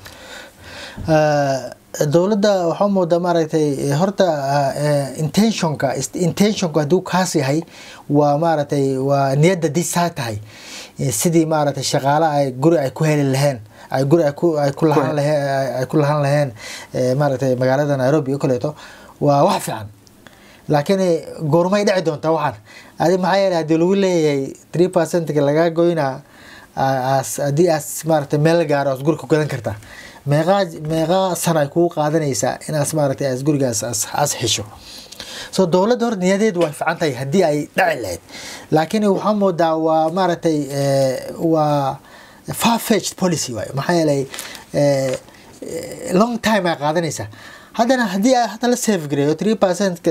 Eh, dowladda waxaa moodaa maaragtay eh, horta eh, intentionka ist- intentionka hadduu kaas yahay waa maaragtay waa niyadda dii saa tahay Eh, sidii maaragtay shaqaale ay guri ay ku heli laheen ay guri ay ku ay ku lahaan laheen ay ku lahaan laheen eh, maaragtay magaalada nairobi iyo kaleeto waa wax fiican laakiin eh, goormay dhici doontaa waxaan adi maxaa yeelay haddii lagu leeyahay three percentga lagaa goynaa aa- aas haddii aas maaragtay meel la gaaro aas guri ku gadan kartaa meeqaa meeqaa sana ay kugu qaadanaysaa inaas maaragtay aas gurigaas aas aas xisho so dowladda hor niyadeedu way fiican tahay haddii ay dhaci lahayd laakiin waxaa moodaa waa maaragtay eh, waa farfetched policy waay maxaa yeelay eh, eh, long time ay qaadanaysaa haddana haddii ay hadda la save gareeyo three percent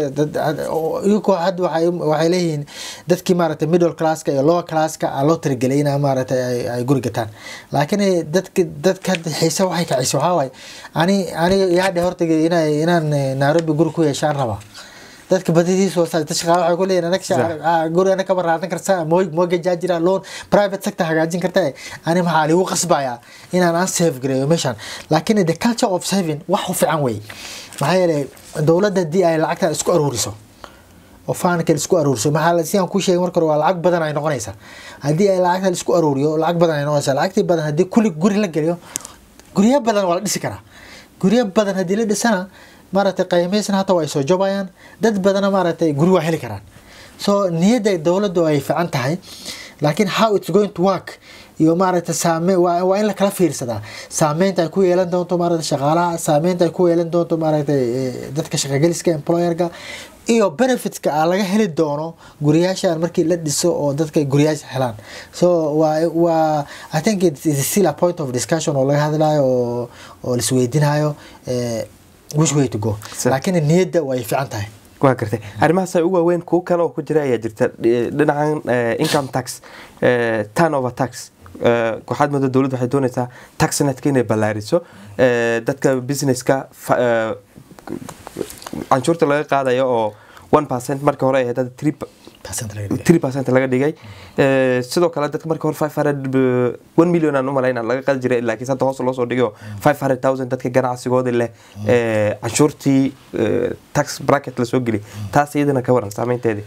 iyagoo hadda waxay waxay leeyihiin dadkii maaragtay middle classka iyo lower classka aa loo tirigelay inaa maaragtay ay, ay guri gataan laakiin eh, dadka dadka hadda xiise waxay kacisa waxaa waaye ani aniga yaadhe horta inaa inaan eh, nairobi guri ku yeeshaan rabaa dadka badidiisa waa dad shaqaale waxay ku leeyihin anaga shaqa- ah, guri anaga kama raadan kartaa mo- mortgage jira loan private sector hagaajin kartaa ani maxaa ligu qasbayaa inaan aan save gareeyo meeshan laakiin the culture of saving wax u fiican wey maxaa yeelay dowladda haddii ay lacagta isku aruuriso oo faanka isku aruuriso maxaa la- sidaan kuu sheegay marka hore waa lacag badan ay noqonaysaa haddii ay lacagta la isku aruuriyo lacag badan ay noqonaysaa lacagtii badan haddii kulli guri la geliyo guryo badan waa la dhisi karaa guryo badan haddii la dhisana maaragtay qiimaysana hata waa ay soo jobayaan dad badana maaragtay guri waa heli karaan so niyadda dowladdu ay fiican tahay laakiin how it's going to work iyo maaragtay saame waa waa in la kala fiirsadaa saameynta ay ku yeelan doonto maaragtay shaqaalaha saameynta ay ku yeelan doonto maaragtay eh, dadka shaqageliska employerka iyo benefitska aa laga heli doono guriyaashan markii la dhiso oo dadka guriyaasha helaan so waa waa i think it is still a point of discussion oo laga hadlayo oo oo laisweydiinayo eh, which way to go Sir. laakiin niyadda way fiican tahay waa gartay arrimahaas ay u waaweyn kuwo kale oo ku jira ayaa jirta Eh, dhinacan eh, income tax eh, turnover tax eh, waxaad moodaa dowladda waxay doonaysaa tax netka inay ballaariso eh, dadka businesska fa- eh, canshuurta laga qaadayo oo one percent marka hore ay ahayd hadda three Percent laga dhigay. three percent laga dhigay Eh, sidoo kale dadka marka hore five hundred one million aan u malaynaa laga qadi jiray laakiin hadda hoos loo soo dhigay oo five hundred thousand dadka ganacsigooda leh eh, canshuurtii eh, tax bracket la soo geli taas iyadana ka waran saameynteedii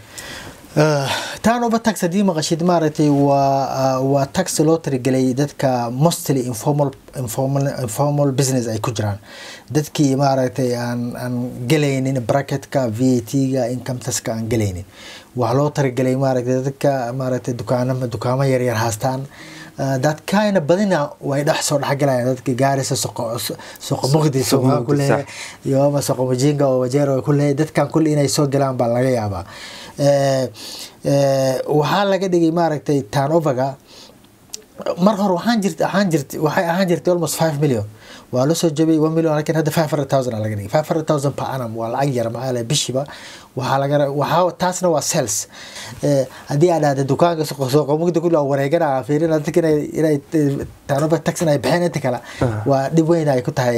turnover tax haddii maqashid maaragtay waa waa tax loo tirigelay dadka mostly informal informal informal business ay ku jiraan dadkii maaragtay aan aan gelaynin bracketka v a t-ga income taxka aan gelaynin waxaa loo tirigelay maaragtay dadka maaragtay dukaanama dukaamo yaryar haastaan Uh, dadkayna badina way dhex soo dhexgalayaan dadka gaarisa soqo soqo muqdis Suuqa oo ku Muqdis, leeyahay iyo ama soqo mujinga oo wajeero ku leeyahay dadkan kulli inay soo galaan baa laga yaabaa Eh, eh, waxaa laga dhigay maaragtay turnoverga mar hore waxaan jirt waxaan jirt waxay ahaan jirtay almost five million waa lasoo jabay one million lakin hadda five hundred thousand aa laga dhigay five hundred thousand per annum waa lacag yar maxaa yeelay bishiiba waxaa laga waxaa taasna waa sales haddii aad dhahda dukaanka sooqomugda kulli waa wareegana fiirina dadka inay inay taanoba tax inay bixeen inta kale waa dhib weyn ay ku tahay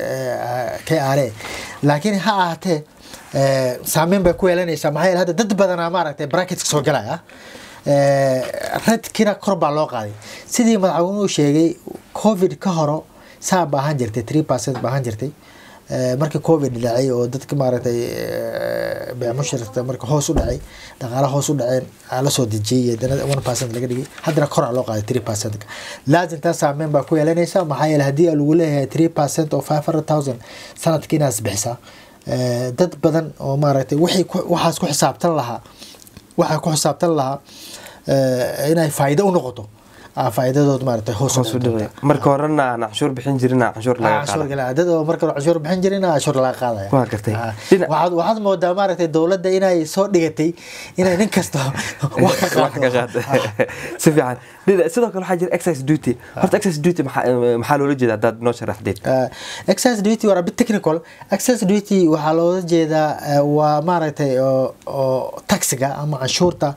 k r a laakiin ha ahaatee saameyn bay ku yeelanaysaa maxaa yeele hadda dad badanaa maaragtay bracketka soo galaya redkina kor baa loo qaaday sidii madaxweynuhu sheegay covid ka horo saa ba ahaan jirtay three percent ba ahaan jirtay markii covid dhacay oo dadka maaragtay beemushirta marka hoos u dhacay dhaqaala hoos u dhaceen la soo dejiyay haddana one percent laga dhigay haddana koraa loo qaaday three percent laazim taa saameyn baa ku yeelanaysa maxaa yeele haddii lagu leeyahay three percent oo five hundred thousand sanadkii inaas bixisaa dad badan oo maaragtay wixii waxaas ku xisaabtan lahaa waxaa ku xisaabtan lahaa inay faa'iido u noqoto faa'iidadood maaragtay hoos marka horena aan canshuur bixin jirin canshuur laga dad oo marka canshuur bixin jirin canshuur laga qaadaya waa gartay waxaad waxaad moodaa maaragtay dowladda inay soo dhigatay inay nin kasta wax ka qaado si fiican sidoo kale waxaa jira excise duty horta excise duty maxaa loola jeeda haddaad noo sharaxdeed excise duty waa bit technical excise duty waxaa loola jeedaa waa maaragtay oo taxiga ama canshuurta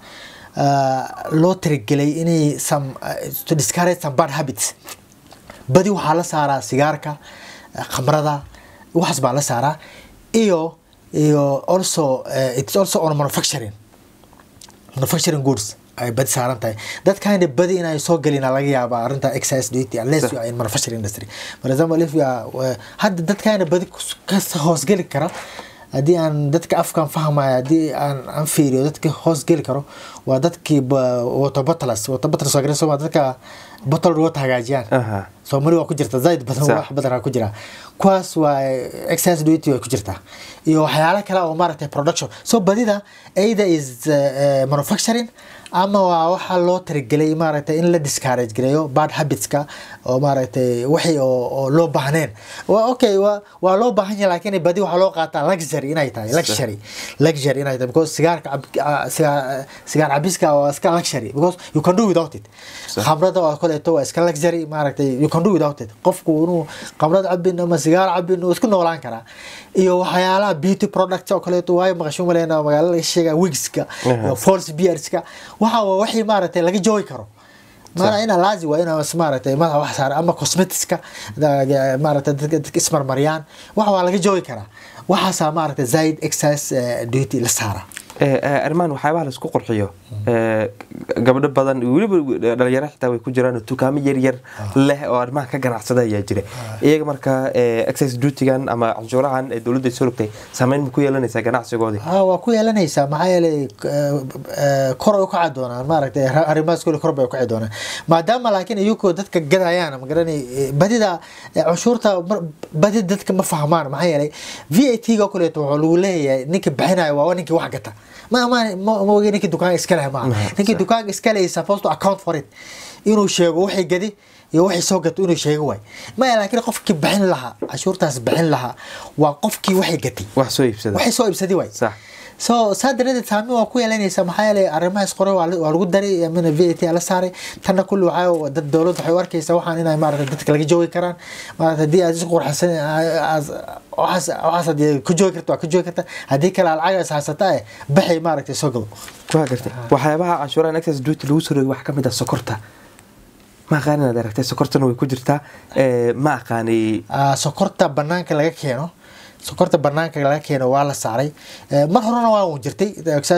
loo tirigelay inay some to discourage some bad habits badi waxaa la saaraa sigaarka khamrada waxaas baa la saaraa iyo iyo also it's also on manufacturing manufacturing goods ay badi saaran tahay dadkana badi inay soo gelina laga yaaba arrinta excise duty unless you are in manufacturing industry for example if you are hadda dadkana badi ka hoosgeli kara haddii aan dadka afkan fahmaya haddii aan aan fiiriyo dadka hoos geli karo waa dadkii water bottles water bottles waa soma dadka bottled water hagaajiyaan soomali waa ku jirta zaid badan wax badan ku jira kuwaas waa excise duty way ku jirtaa iyo waxyaalo kale oo maaragtay production so badida either is manufacturing ama waa waxa loo tirigelay maaragtay in la discourage gareeyo bad habitska oo maaragtay wixii oo loo baahneen okay waa loo baahan yahay laakiin badi waxaa loo qaataa luxury inay tahay luxury luxury inay tahay because sigaarka sigaar cabiska waa iska luxury because you can do without it khamrada oo kaleeto waa iska luxury maaragtay you can do without it qofku inuu khamrad cabin ama sigaar cabin uu isku noolaan karaa iyo waxyaalaha beauty products oo kaleeto waayo maqasho maleyna magaalada laga sheega wigska iyo false beardska waxa waa wixii maaragtay laga joogi karo maana ina laazi waa ina maaragtay madaxa wax saara ama cosmeticska maaragtay dadka ismarmariyaan waxa waa laga joogi karaa waxaasaa maaragtay zaid excise duty la saara arrimahan waxyaabaha laisku qurxiyo gabdho badan weliba dhalinyaro xitaa way ku jiraan dukaamo yaryar leh oo arrimaha ka ganacsada ayaa jira iyaga marka excise dutygan ama canshuurahan ee dowladda soo rogtay saameyn ma ku yeelanaysaa ganacsigoodii waa ku yeelanaysaa maxaa yeelay kor ay u kaci doonaan maaragtay arrimahaas kule kor bay u kaci doonaan maadaama laakiin iyagoo dadka gadayaan magaranay badida canshuurta badida dadka ma fahmaan maxaa yeelay v a t ga kuleeto wuxuu lagu leeyahay ninka bixinaya waa ninkii wax gata ma ma ma ogi ninkii dukaanka iska leh maaha ninkii dukaanka iska leh supposed to account for it inuu sheego wixii gadi iyo wixii soo gato inuu sheego waay maya laakiin qofkii bixin lahaa cashuurtaas bixin lahaa waa qofkii waxay gatay wax soo iibsada waxay soo iibsaday waay sax so saa daradeed saameyn waa ku yeelanaysa maxaa yeelay arrimahaas qore waa lagu daray amina v a t la saaray tanna kulli waxaa dad dowlad waxay u arkaysaa waxaan inay maarata dadka laga joogi karaan maarata haddii aad isku qurxasan waxaas waxaas haddii ku joogi karta waa ku joogi karta haddii kale lacag is haysata eh baxay maaragtay soo gado waa gartay waxyaabaha canshuurahan excess duty lagu soo rogay waxaa ka mid ah sokorta ma aqaan inaad aragtay sokortana way ku jirtaa ma aqaanay sokorta banaanka laga keeno sokorta banaanka laga keeno waa la saaray mar horena waa uu jirtay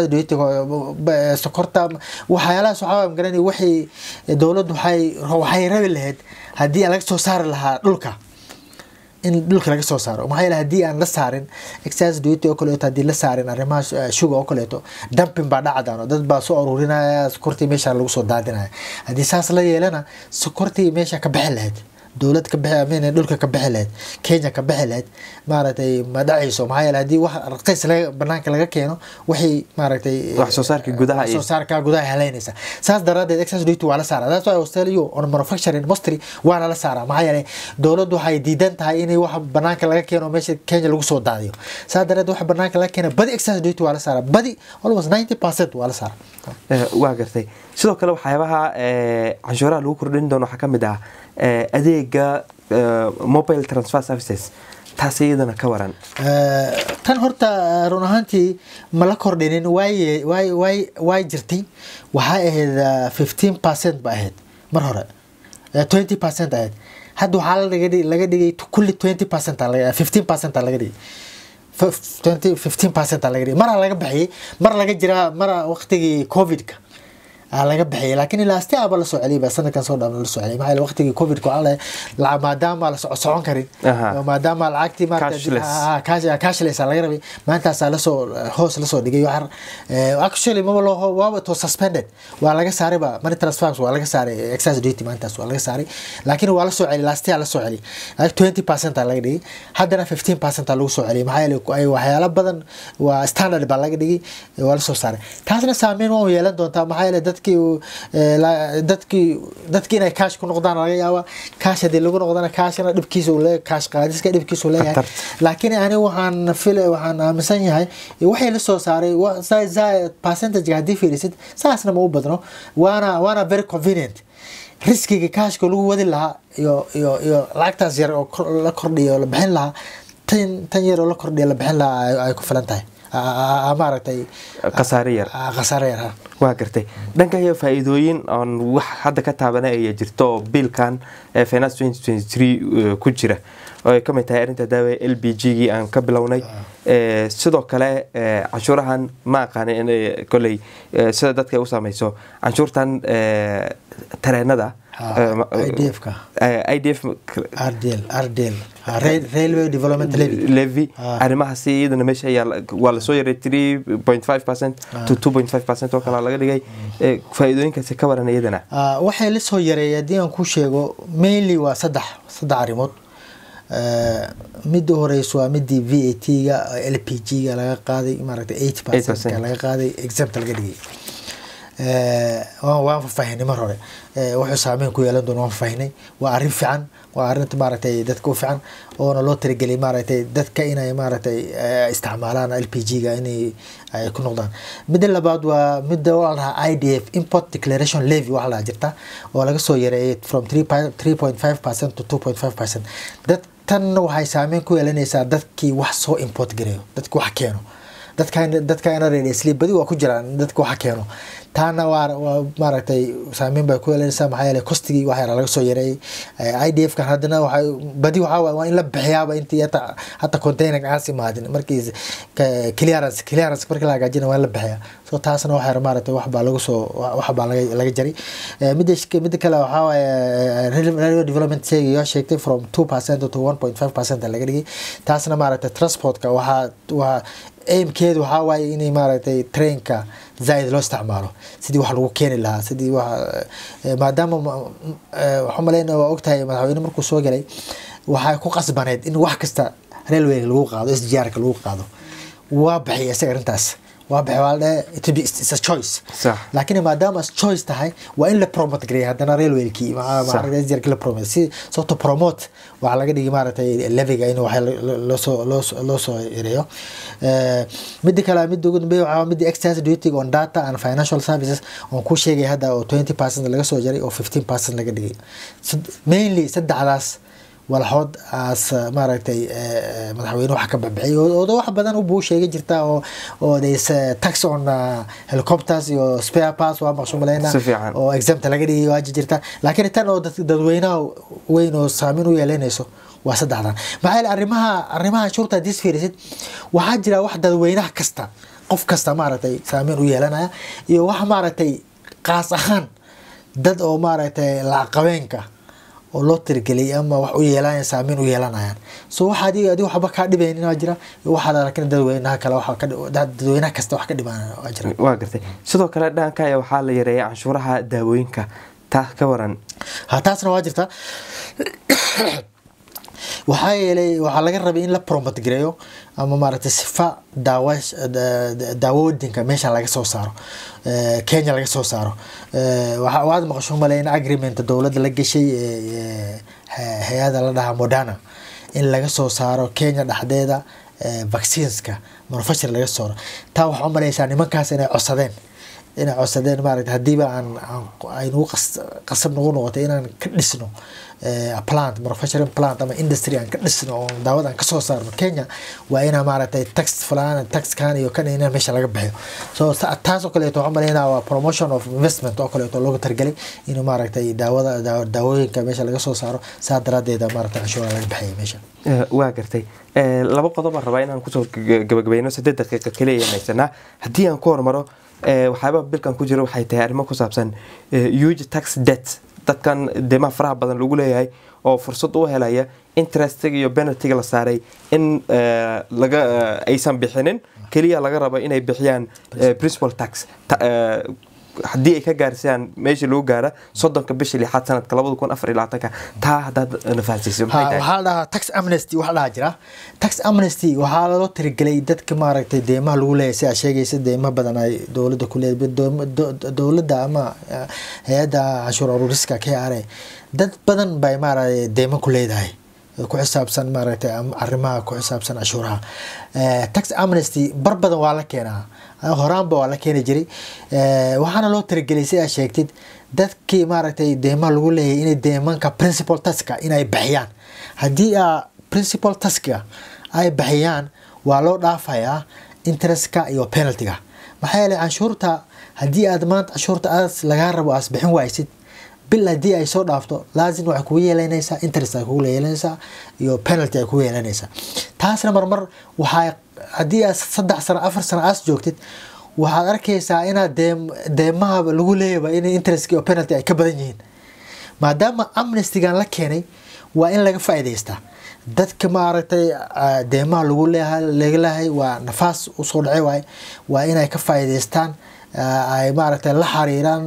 sokorta waxyaalahaas waxaa magaranay waxay dowladdu waxay waxay rabi lahayd haddii laga soo saari lahaa dhulka in dhulka laga soo saaro maxaa yeele haddii aan la saarin excise duty oo kaleeto haddii la saarin arrimaha shuga oo kaleeto dumping baa dhacdaan dad baa soo aruurinaya sokortii meesha lagu soo daadinaya haddii saas la yeelana sokortii meesha ka bixi lahayd dowlad ka bixi amin dhulka ka bixi lahayd kenya ka bixi lahayd maaragtay ma dhacayso maxaa yeele haddii wax raqiis laga banaanka laga keeno waxay maaragtay wax soo saarka gudaha wax soo saarka gudaha helaynaysa saas daraadeed excess duty waa la saaraa that's why australia on manufacturing industry waana la saaraa maxaa yeele dowladdu waxay diidan tahay inay wax banaanka laga keeno meesha kenya lagu soo daadiyo saas daraadeed wax banaanka laga keena badi excess duty waa la saaraa badi almost ninety percent waa la saaraa waa gartay sidoo kale waxyaabaha canshuuraha lagu kordhin doono waxaa ka mid ah eh, adeega eh, mobile transfer services taas iyadana ka waran Eh, tan horta eh, run ahaantii ma la kordhinin waay waay waay waay jirtay waxay ahayd fifteen percent ba ahayd mar hore twenty percent ahayd hadda waxaa laga dhig- laga dhigay kulli twenty percent fifteen percent laga dhigay twenty fifteen percent laga dhigay mara laga bixiyay mar laga jiraa mara waqtigii covidka aa laga bixiyay laakiin ilaa asti aba la soo celiyay ba sanadkan soo dhan la soo celiyay maxaa yeele waqtigii covidka waxaa la la- maadaama la soco socon karin Aha. oo maadaama lacagtii maarata- Cashless. Ah, cash cashless aa laga rabay maantaasaa lasoo hoos lasoo dhigay waxaa eh, actually maba loo waaba to suspended waa laga saaray ba money transfers waa laga saaray excise duty maantaas waa laga saaray laakiin waa lasoo celiyay last year lasoo celiyay twenty percent aa laga dhigay haddana fifteen percent aa lagu soo celiyay maxaa yeele ay waxyaalo badan waa standard baa laga dhigay eh, waa lasoo saaray taasna saameyn waa yeelan doontaa maxaa yeele dadkii uu, eh, la- dadkii dadkii inay cash ku noqdaan laga yaaba cash haddii lagu noqdana cashna dhibkiisa uu leeyahay cash qaadiska dhibkiisa uu leeyahay Khatarta. laakiin ani waxaan fil waxaan aaminsan yahay waxay la soo saaray wa- za- za- percentage haddii fiirisid saasna ma u badno waana waana very convenient riskiga kaashka lagu wadi lahaa iyo iyo iyo lacagtaas yar oo kor- la kordhiyo oo la bixin lahaa tan tan yar oo la kordhiyo la bixin lahaa ay- ay ku filan tahay A- a- a- maaragtay khasaare yar a- khasaare yar ha waa gartay dhanka iyo faa-iidooyin oon wax hadda ka taabana aya jirto oo biilkan ee finance 2023 ku jira oo ay ka mid tahay arrinta daawa l b g gii aan ka bilownay Eh, sidoo kale eh, canshuurahan ma aqaani in eh, koley eh, sida dadka ay u saameyso canshuurtan eh, tareenada Ha, eh, ma- IDF ka. eh, idf rdl rdl Ha, Rail- railway development levy levy Ah. arrimahaasi iyadana meesha ayaa la- waa lasoo yaray 3.5 percent to 2.5 percent oo kale laga dhigay Eh, faa-iidooyinkaasi ka waran iyadana Ah, waxay la soo yareeyay haddii aan ku sheego mainly waa saddex saddex arrimood Eh, midda horeysa waa midii v a t ga l p g ga laga qaaday maaragtay eight percent 8%. laga qaaday exempt laga dhigay Eh, waan waan faahfaahinay mar hore Eh, wuxuu saameyn ku yeelan doona waan faahfahinay waa arrin fiican waa arrinta maaragtay dadka u fiican oona loo tirigeliyay maaragtay dadka inay maaragtay eh, isticmaalaan l p g ga inay ay ku noqdaan midda labaad waa midda waa la dhahaa i d f import declaration levy waxa la jirta oo laga soo yareeyay from 3.5 percent to 2.5 percent dad tan waxay saameyn ku yeelanaysaa dadkii wax soo import gareeyo dadkii wax keeno dadkan dadkaana reersli badi waa ku jiraan dadka waxa keeno taana waa waa maaragtay saameyn bay ku yeelanaysaa maxaa yeelay kostigii wax yara laga soo yareeyay i d f kan haddana waxay badi waxaa waay waa in la bixiyaaba intii hata hata container aas imaadin markii ka- clearance clearance markii la hagaajina waa in la bixiyaa so taasna wax yar maaragtay wax baa lagu soo wax baa laga laga jaray Eh, midda midda kale waxaa waaye eh, rail- railway development sheegay yoo sheegtay from two percent to one point five percent laga dhigay taasna maaragtay transportka waxaa waa aimkeedu waxaa waaye inay maaragtay trainka zaaid loo isticmaalo sidii wax lagu keeni lahaa sidii wax eh, maadaama ma- eh, waxaan maleyna waa ogtahay madaxweyne markuu soo galay waxay ku qasbaneyd in wax kasta railway lagu qaado sgrka lagu qaado waa baxay isaga arrintaas waa baxay waa la dhahay it will be- it's a choice Sax. laakiin maadaama as choice tahay waa in la promote gareeya haddana railwaykii Sax. sgrki la promote si sababto promote waxaa laga dhigi maaragtay leviga in wax loosoo loosoo loo soo yareeyo Eh, midda kale midda ugu dambeeya waxaa midda excise duty on data and financial services oon ku sheegay hadda oo 20 percent laga soo jaray oo 15 percent laga dhigay Sad- mainly saddexdaas walxood aas maaragtay eh, eh, madaxweyne wax ka babixiyay oo oo wax badan u buu sheegay jirta oo oo there's a tax on uh, helicopters iyo spare parts waa maqshu maleyna Si fiican. oo exempt laga dhigay waa jirta laakiin tan oo dad- dadweynaha weyn oo saameyn u yeelanayso waa saddexdan maxaa yeele arrimaha arrimaha shurta hadii is fiirisid waxaa jira wax dadweynaha kasta qof kasta maaragtay saameyn u yeelanaya iyo wax maaragtay qaas ahaan dad oo maaragtay lacaqabeenka oo loo tirigeliyay ama wax u yeelanaya saameyn u yeelanayaan so waxa adiga adiga waxba kaa dhibaynin waa jira waxaad laakiin dadweynaha kale waxa ka dhi- dad- dadweynaha kasta wax ka dhibanaya waa jira waa gartay sidoo kale dhanka ayaa waxaa la yareeyay canshuuraha daawooyinka taa ka waran ha taasna waa jirta waxaa yeelay waxaa laga rabay in la promote gareeyo ama maaragtay sifa daawa daawoodinka meesha laga soo saaro Eh, kenya laga soo saaro Eh, waxa waad maqasho maleyna agreement dowladda la gashay eh, eh, hay-ada la dhahaa modana in laga soo saaro kenya dhexdeeda eh, vaccineska manufacture laga soo saaro taa waxaa umaleysaa nimankaas inay codsadeen inay codsadeen maaragtay haddiiba aan aynu qasab nagu noqotay inaan ka dhisno plant manufacturing plant ama industry aan ka dhisno oo daawada aan kasoo saarno kenya waa inaa maaragtay tax fulaan taxkan iyo kan inaan meesha laga bixiyo so taas oo kaleeto waxaan malaynaa waa promotion of investment oo kaleeto looga targelay inuu maaragtay daawada daawooyinka meesha laga soo saaro saa daraadeeda maaragtay canshuura laga bixiyay meesha waa gartay laba qodob aan rabaa inaan kusoo gabagabayno saddeed daqiiqa kaliya haysanaa haddii aan ku hormaro waxyaabaa bilkan ku jira waxay tahay arrimo ku saabsan huge tax debt dadkan deemaha faraha badan lagu leeyahay oo fursad u helaya interestiga iyo penaltiga la saaray in laga aysan bixinin keliya laga rabo inay bixiyaan principal tax haddii ay ka gaarsiyaan meeshii lagu gaara soddonka bisha lixaad sanadka labada kun afar iyo labaatanka taa haddaad nafaasiiso waxaa la dhahaa tax amnesty waxaa dhahaa jira tax amnesty waxaa loo tirigelay dadka maaragtay deemaha lagu leeyahay si aa sheegaysa deema badan ay dowladda ku leedahay dowladda ama hay-adda canshuur ururiska k r a dad badan bay maaragtay deema ku leedahay ku xisaabsan maaragtay arrimaha ku xisaabsan cashuuraha tax amnesty bar badan waa la keenaa horaanba waa la keeni jiray waxaana loo tirigelay si aa sheegtid dadkii maaragtay deemaha lagu leeyahay inay deemanka principal taska inay baxiyaan haddii a principal taska ay baxiyaan waa loo dhaafayaa interestka iyo penaltiga maxaa yeelay canshuurta haddii aad maanta canshuurta aas lagaa rabo aas bixin waysid bil haddii ay soo dhaafto laazim waxay kugu yeelanaysaa interest ay kugu yeelanaysaa iyo penalty ay kugu yeelanaysaa taasna marmar waxaa haddii aad saddex sano afar sano aas joogtid waxaad arkaysaa inaad deem deemaha lagu leeyaba in interest iyo penalty ay ka badan yihiin maadaama amnestygan la keenay waa in laga faa'iidaystaa dadka maaragtay deemaha lagu leeyahay laga leeyahay waa nafaas usoo dhacay waaye waa inay ka faa'iidaystaan ay maaragtay la xariiraan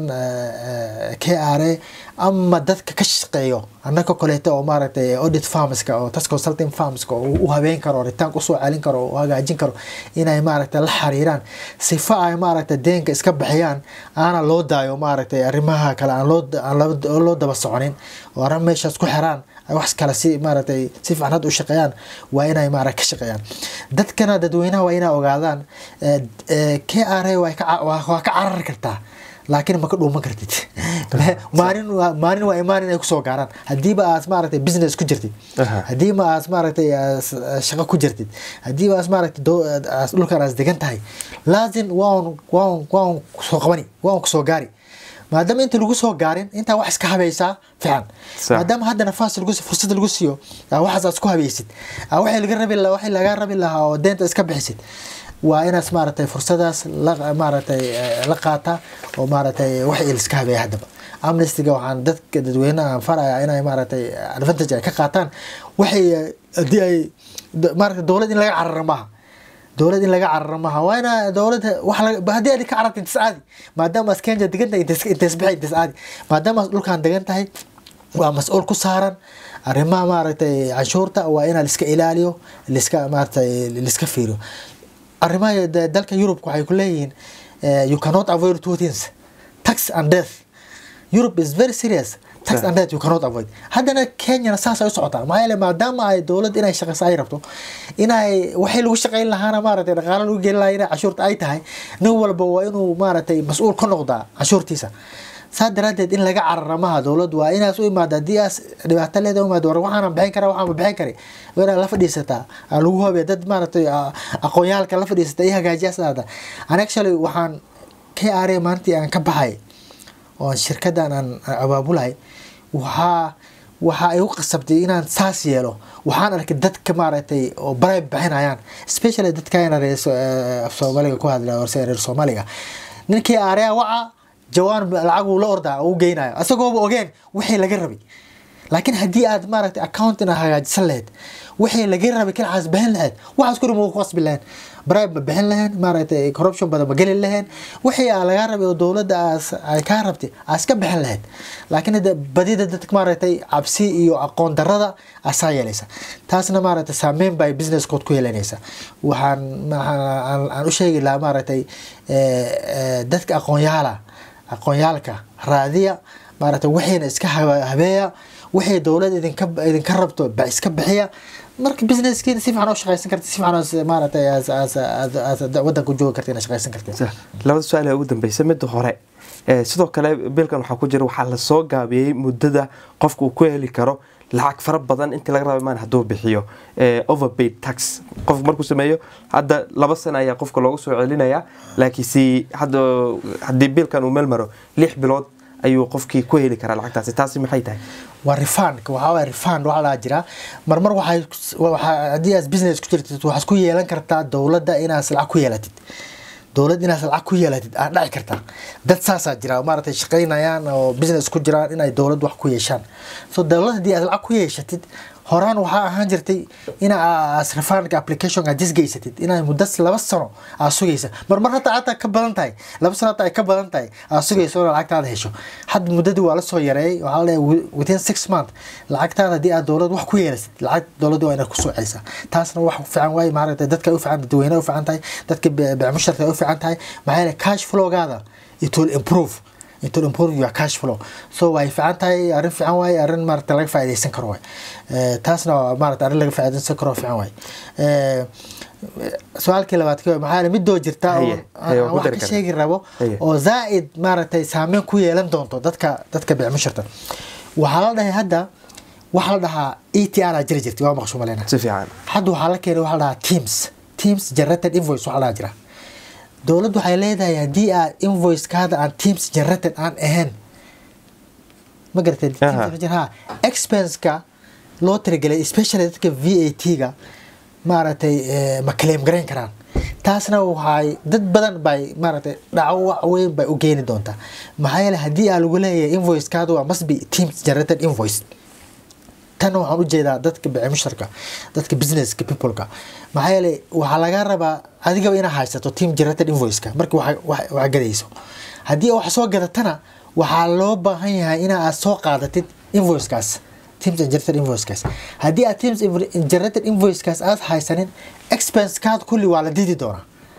k r a ama dadka ka shaqeeyo annaka koleeta oo maaragtay audit farmska oo tax consulting farmska oo u habeen karo ritaanka usoo celin karo oo hagaajin karo inay maaragtay la xariiraan sifa ay maaragtay deenka iska bixiyaan aana loo daayo maaragtay arrimaha kale aan loo aan loo daba soconin oo arrin meeshaas ku xiraan wax kale si maaragtay si fiican hadda u shaqeeyaan waa inay maaragtay ka shaqeeyaan dadkana dadweynaha waa inay ogaadaan k r a waa ka carari kartaa laakiin ma ka dhuuman kartid maalin maalin waa imaanin ay kusoo gaaraan haddiiba aad maaragtay business ku jirtid haddiiba aad maaragtay shaqo ku jirtid haddiiba aad maaragtay dhulkan aad degan tahay laazim waan waan waan soo qabani waan kusoo gaari maadaama inta lagu soo gaarin intaa wax iska habaysaa fiican maadaama hadda nafaas lagu fursad lagu siiyo waxaas aad isku habaysid waxay laga rabi waxay laga rabi lahaa oo deenta iska bixisid waa inaad maaragtay fursadaas la maaragtay la qaata oo maaragtay wax iliska habeeya haddaba amnestyga waxaan dadka dadweynaha faraya inay maaragtay advantage ay ka qaataan waxay haddii ay maaragtay dowlad in laga carara maaha dowlad in laga cararo maaha waa ina dowladda wax haddii aad ka cararta intas caadi maadaama as kenya degan tahay intas bixi intas caadi maadaama as dhulkan degan tahay waa mas-uul ku saaran arrimaha maaragtay canshuurta waa inaa liska ilaaliyo liska maaragtay liska fiiriyo arrimaha dalka Europe waxay ku leeyihiin you cannot avoid two things tax and death Europe is very serious tax and death you cannot avoid haddana Kenya saas ay u socotaa maxaa yeelay maadaama ay dowlad inay shaqayso ay rabto inay waxay lagu shaqayn lahaana maaragtay dhaqaale lagu gelin lahaa inay cashuurta ay tahay nin walba waa inuu maaragtay mas-uul ka noqdaa cashuurtiisa saa daraadeed in laga carara maha dowladdu waa inaas u imaada haddii aas dhibaato leeda u imaado war waxaanan bixin karaa waxaan bixin kari waa inaad la fadhiisataa lagu hobe dad maaragtay aqoonyaalka la fadhiisata iyo hagaajiyaasdaada an actually waxaan k r a maalintii aan ka baxay oo shirkadan aan abaabulahay waxaa waxa ay u qasabtay inaan saas yeelo waxaan arkay dadka maaragtay oo baray bixinayaan especially dadkayna reer af soomaaliga ku hadla horse reer soomaaliga ninkii area waca jawaan lacag uu la ordaa uu geynayo asagooba ogeen wixii laga rabay laakiin haddii aad maaragtay accountina hagaajisan lahayd wixii laga rabay kalacaas bixin lahayd waxaas kuri ma ku qasbi lahayn bribe ma bixin lahayn maaragtay corruption badan ma geli lahayn wixii aa lagaa rabay oo dowladda aas ay kaa rabtay aas ka bixin lahayd laakiin badida dadka maaragtay cabsi iyo aqoon darada asaa yeelaysa taasna maaragtay saameyn bay businesskood ku yeelanaysa waxaan aan u sheegi lahaa maaragtay dadka aqoonyaala aqoonyaalka raadiya maaragtay wixiina iska habeeya wixii dowlad idinka idinka rabto ba iska bixiya marka businesskiina si fiican oo shaqaysan kartid si fiican oo maaragtay as as as wadanka u joogi kartid inaad shaqaysan kartid Sa- labada su-aal ee ugu dambeysa midda hore ee, sidoo kale bilkan waxaa ku jira waxaa lasoo gaabiyey muddada qofka uu ku heli karo lacag fara badan intii laga raba maan hadduu bixiyo ee, overpaid tax qofku markuu sameeyo hadda laba sano ayaa qofka loogu soo celinaya laakiin si hadda haddii bilkan uu meel maro lix bilood ayuu qofkii ku heli karaa lacagtaasi taasi maxay tahay waa refund waxaa waay refund waxaa lahaa jiraa marmar waxay waxaa haddii aad business ku jirtid waxaad ku yeelan kartaa dowladda inaad lacag ku yeelatid dowlad inaad lacag ku yeelatid aad dhaci kartaa dad saasaa jira oo maaragtay shaqaynayaan oo business ku jiraan inay dowlad wax ku yeeshaan so dowlad haddii aad lacag ku yeeshatid horaan waxaa ahaan jirtay ina aas refundka application aad disgeysatid inay muddo laba sano aad sugaysa marmar hataa hataa ka badan tahay laba sano hataa ay ka badan tahay aad sugayso inaad lacagtaada hesho hadda muddadii waa la soo yareeyay waxaa la leeyahay within six month lacagtaada haddii aad dowlad wax ku yeelasid lacag dowladda waa inaad kusoo celisaa taasna wax fiican waaye maaragtay dadka u fiican dadweynaha u fiican tahay dadka beemusharka u fiican tahay maxaa yeelay cash flowgaada it will improve it will improve your cash flow so way fiican tahay arrin fiican waaye arrin maaragta laga faa'iidaysan karo waay Eh, taasna waa maaragta arrin laga faa'iidaysan karo fiican waaye Eh, su-aalkii labaad ka maxaa yeelay midoo jirta oo Haye, haye, waan aan ku wax dari ka karaa. sheegi rabo Haye. oo zaa'id maaragtay saameyn ku yeelan doonto dadka dadka beemusharta waxaa la dhahay hadda waxaa la dhahaa e t r aa jiri jirtay waa maqshu maleyna si fiican hadda waxaa la keenay waxaa la dhahaa teams teams generated invoice waxaa la dhahaa jira dowladdu waxay leedahay haddii aad invoicekaada aan teams generated aan ahayn ma garatay Teams Aha. generated, ha expense-ka loo tirigelay especially dadka v a t-ga maaragtay eh, ma claim garayn karaan taasna waxay dad badan bay maaragtay dhacawac weyn bay u geeni doontaa maxaa yeelay haddii aa lagu leeyahay invoicekaada waa must be teams generated invoice tan waxaan u jeedaa dadka beemusharka dadka businesska peopleka maxaa yeelay waxaa laga rabaa adigaba inaad haysato team generated invoiceka marka wax wax- wax gadayso haddii wax soo gadatana waxaa loo baahan yahay ina aad soo qaadatid invoicekaas teams generated invoicekaas haddii aad teams generated invoicekaas aad haysanin expense kaad kulli waa la didi doonaa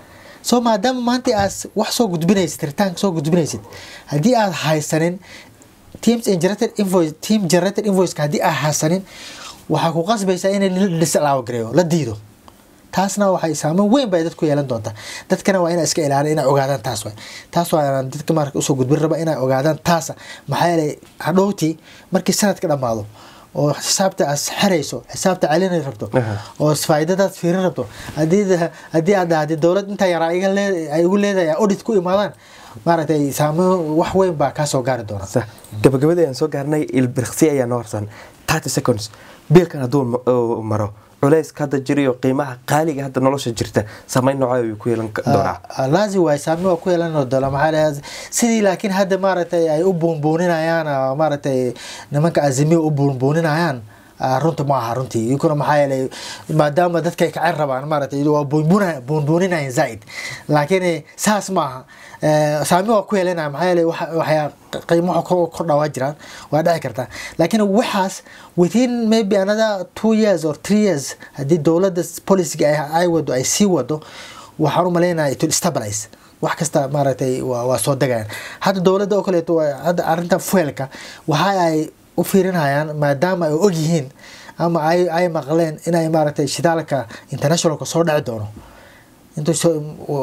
so maadaama maanta aad wax soo gudbinaysid ritaanka soo gudbinaysid haddii aad haysanin teams generated invoice team generated invoiceka haddii aad haysanin waxaa ku qasbaysaa in lislaawo gareeyo la diido taasna waxay saameyn weyn bay dadku yeelan doontaa dadkana waa inay iska ilaalin inay ogaadaan taas waay taas waa inaan dadka marka usoo gudbin raba inay ogaadaan taasa maxaa yeelay hadhowtii markii sanadka dhammaado oo xisaabta aad xerayso xisaabta celinay rabto Aha. oo faa'iidadaad fiirin rabto haddii haddii aad dhahday dowlad intaa yaraa iga lee- ay igu leedahay audit ku imaadaan maaragtay saameyn wax weyn baa kaa soo gaari doona sa gabagabadii ayaan soo gaarnay ilbirqsi ayaa noo harsan 30 seconds biilkan hadduu ma- oo maro culayska hadda jiriyo qiimaha qaaliga hadda nolosha jirta saameyn noocee ayuu ku yeelan ka- doonaa Ah, laazim waay saameyn waa ku yeelan doona maxaa leeyahay sidii laakiin hadda maaragtay ay u buunbuuninayaan ah, maaragtay nimanka azimiya u buunbuuninayaan ah, runta ma aha runtii iyaguna maxaa yeelay maadaama dadka ay kacen rabaan maaragtay waa buunbuuna- buunbuuninayaan zaa'id laakiin eh, saas ma aha Eh, saameyn waa ku yeelanaya maxaa yeelay waxa- waxyaa qiimo waxa kor kordhaa waa jiraan waa dhici kartaa laakiin waxaas within maybe another two years or three years haddii dowladda policyga ay- ay wado ay sii wado waxaan u maleynayaa it will stabilize wax kasta maaragtay waa waa soo degayaan hadda dowladda oo kaleeto waa- hadda arrinta fuelka waxa ay u fiirinayaan maadaama ay og yihiin ama ay ay maqleen inay maaragtay shidaalka internationalka soo dhici doono intuu soo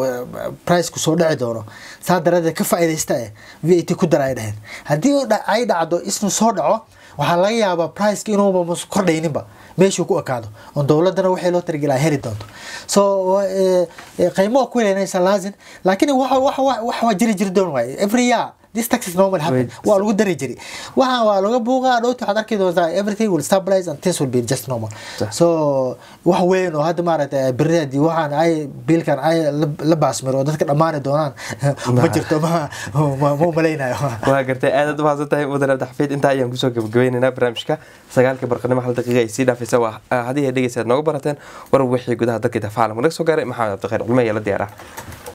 priceku soo dhici doono saa daradeed ka faa'iidaysta eh v a t ku dara ay dhaheen haddii uu dha- ay dhacdo isnu soo dhaco waxaa laga yaabaa priceka inuuba mus kordhayninba meeshuu ku ekaado oo dowladana waxay loo targelaa heli doonto so eh, eh, qiimo waa ku helanaysa laazim laakiin waxa waxa wax waa jiri jiri doon waaye every year this tax is normal happen Wait. waa lagu dari jiri waxa waa laga buuqaa dhowti waxaad arki doontaa everything will stabilize and things will be just normal Sah. so wax weyn oo hadda maaragtay berri haddii waxaan ay biilkan ay la- la baasmiro oo dadka dhammaani doonaan ma jirto ma ma ma umalaynayo waa gartay aadaad u mahadsan tahay mudan abdixafiid intaa ayaan kusoo gabagabaynaynaa barnaamijka sagaalka barqanimo hal daqiiqa ay sii dhaafaysa waa haddii ay dhegeysaad nooga barateen warar wixii gudaha dalka dafaalam naga soo gaaray maxamed cabdikhayr culme ayaa la diyaara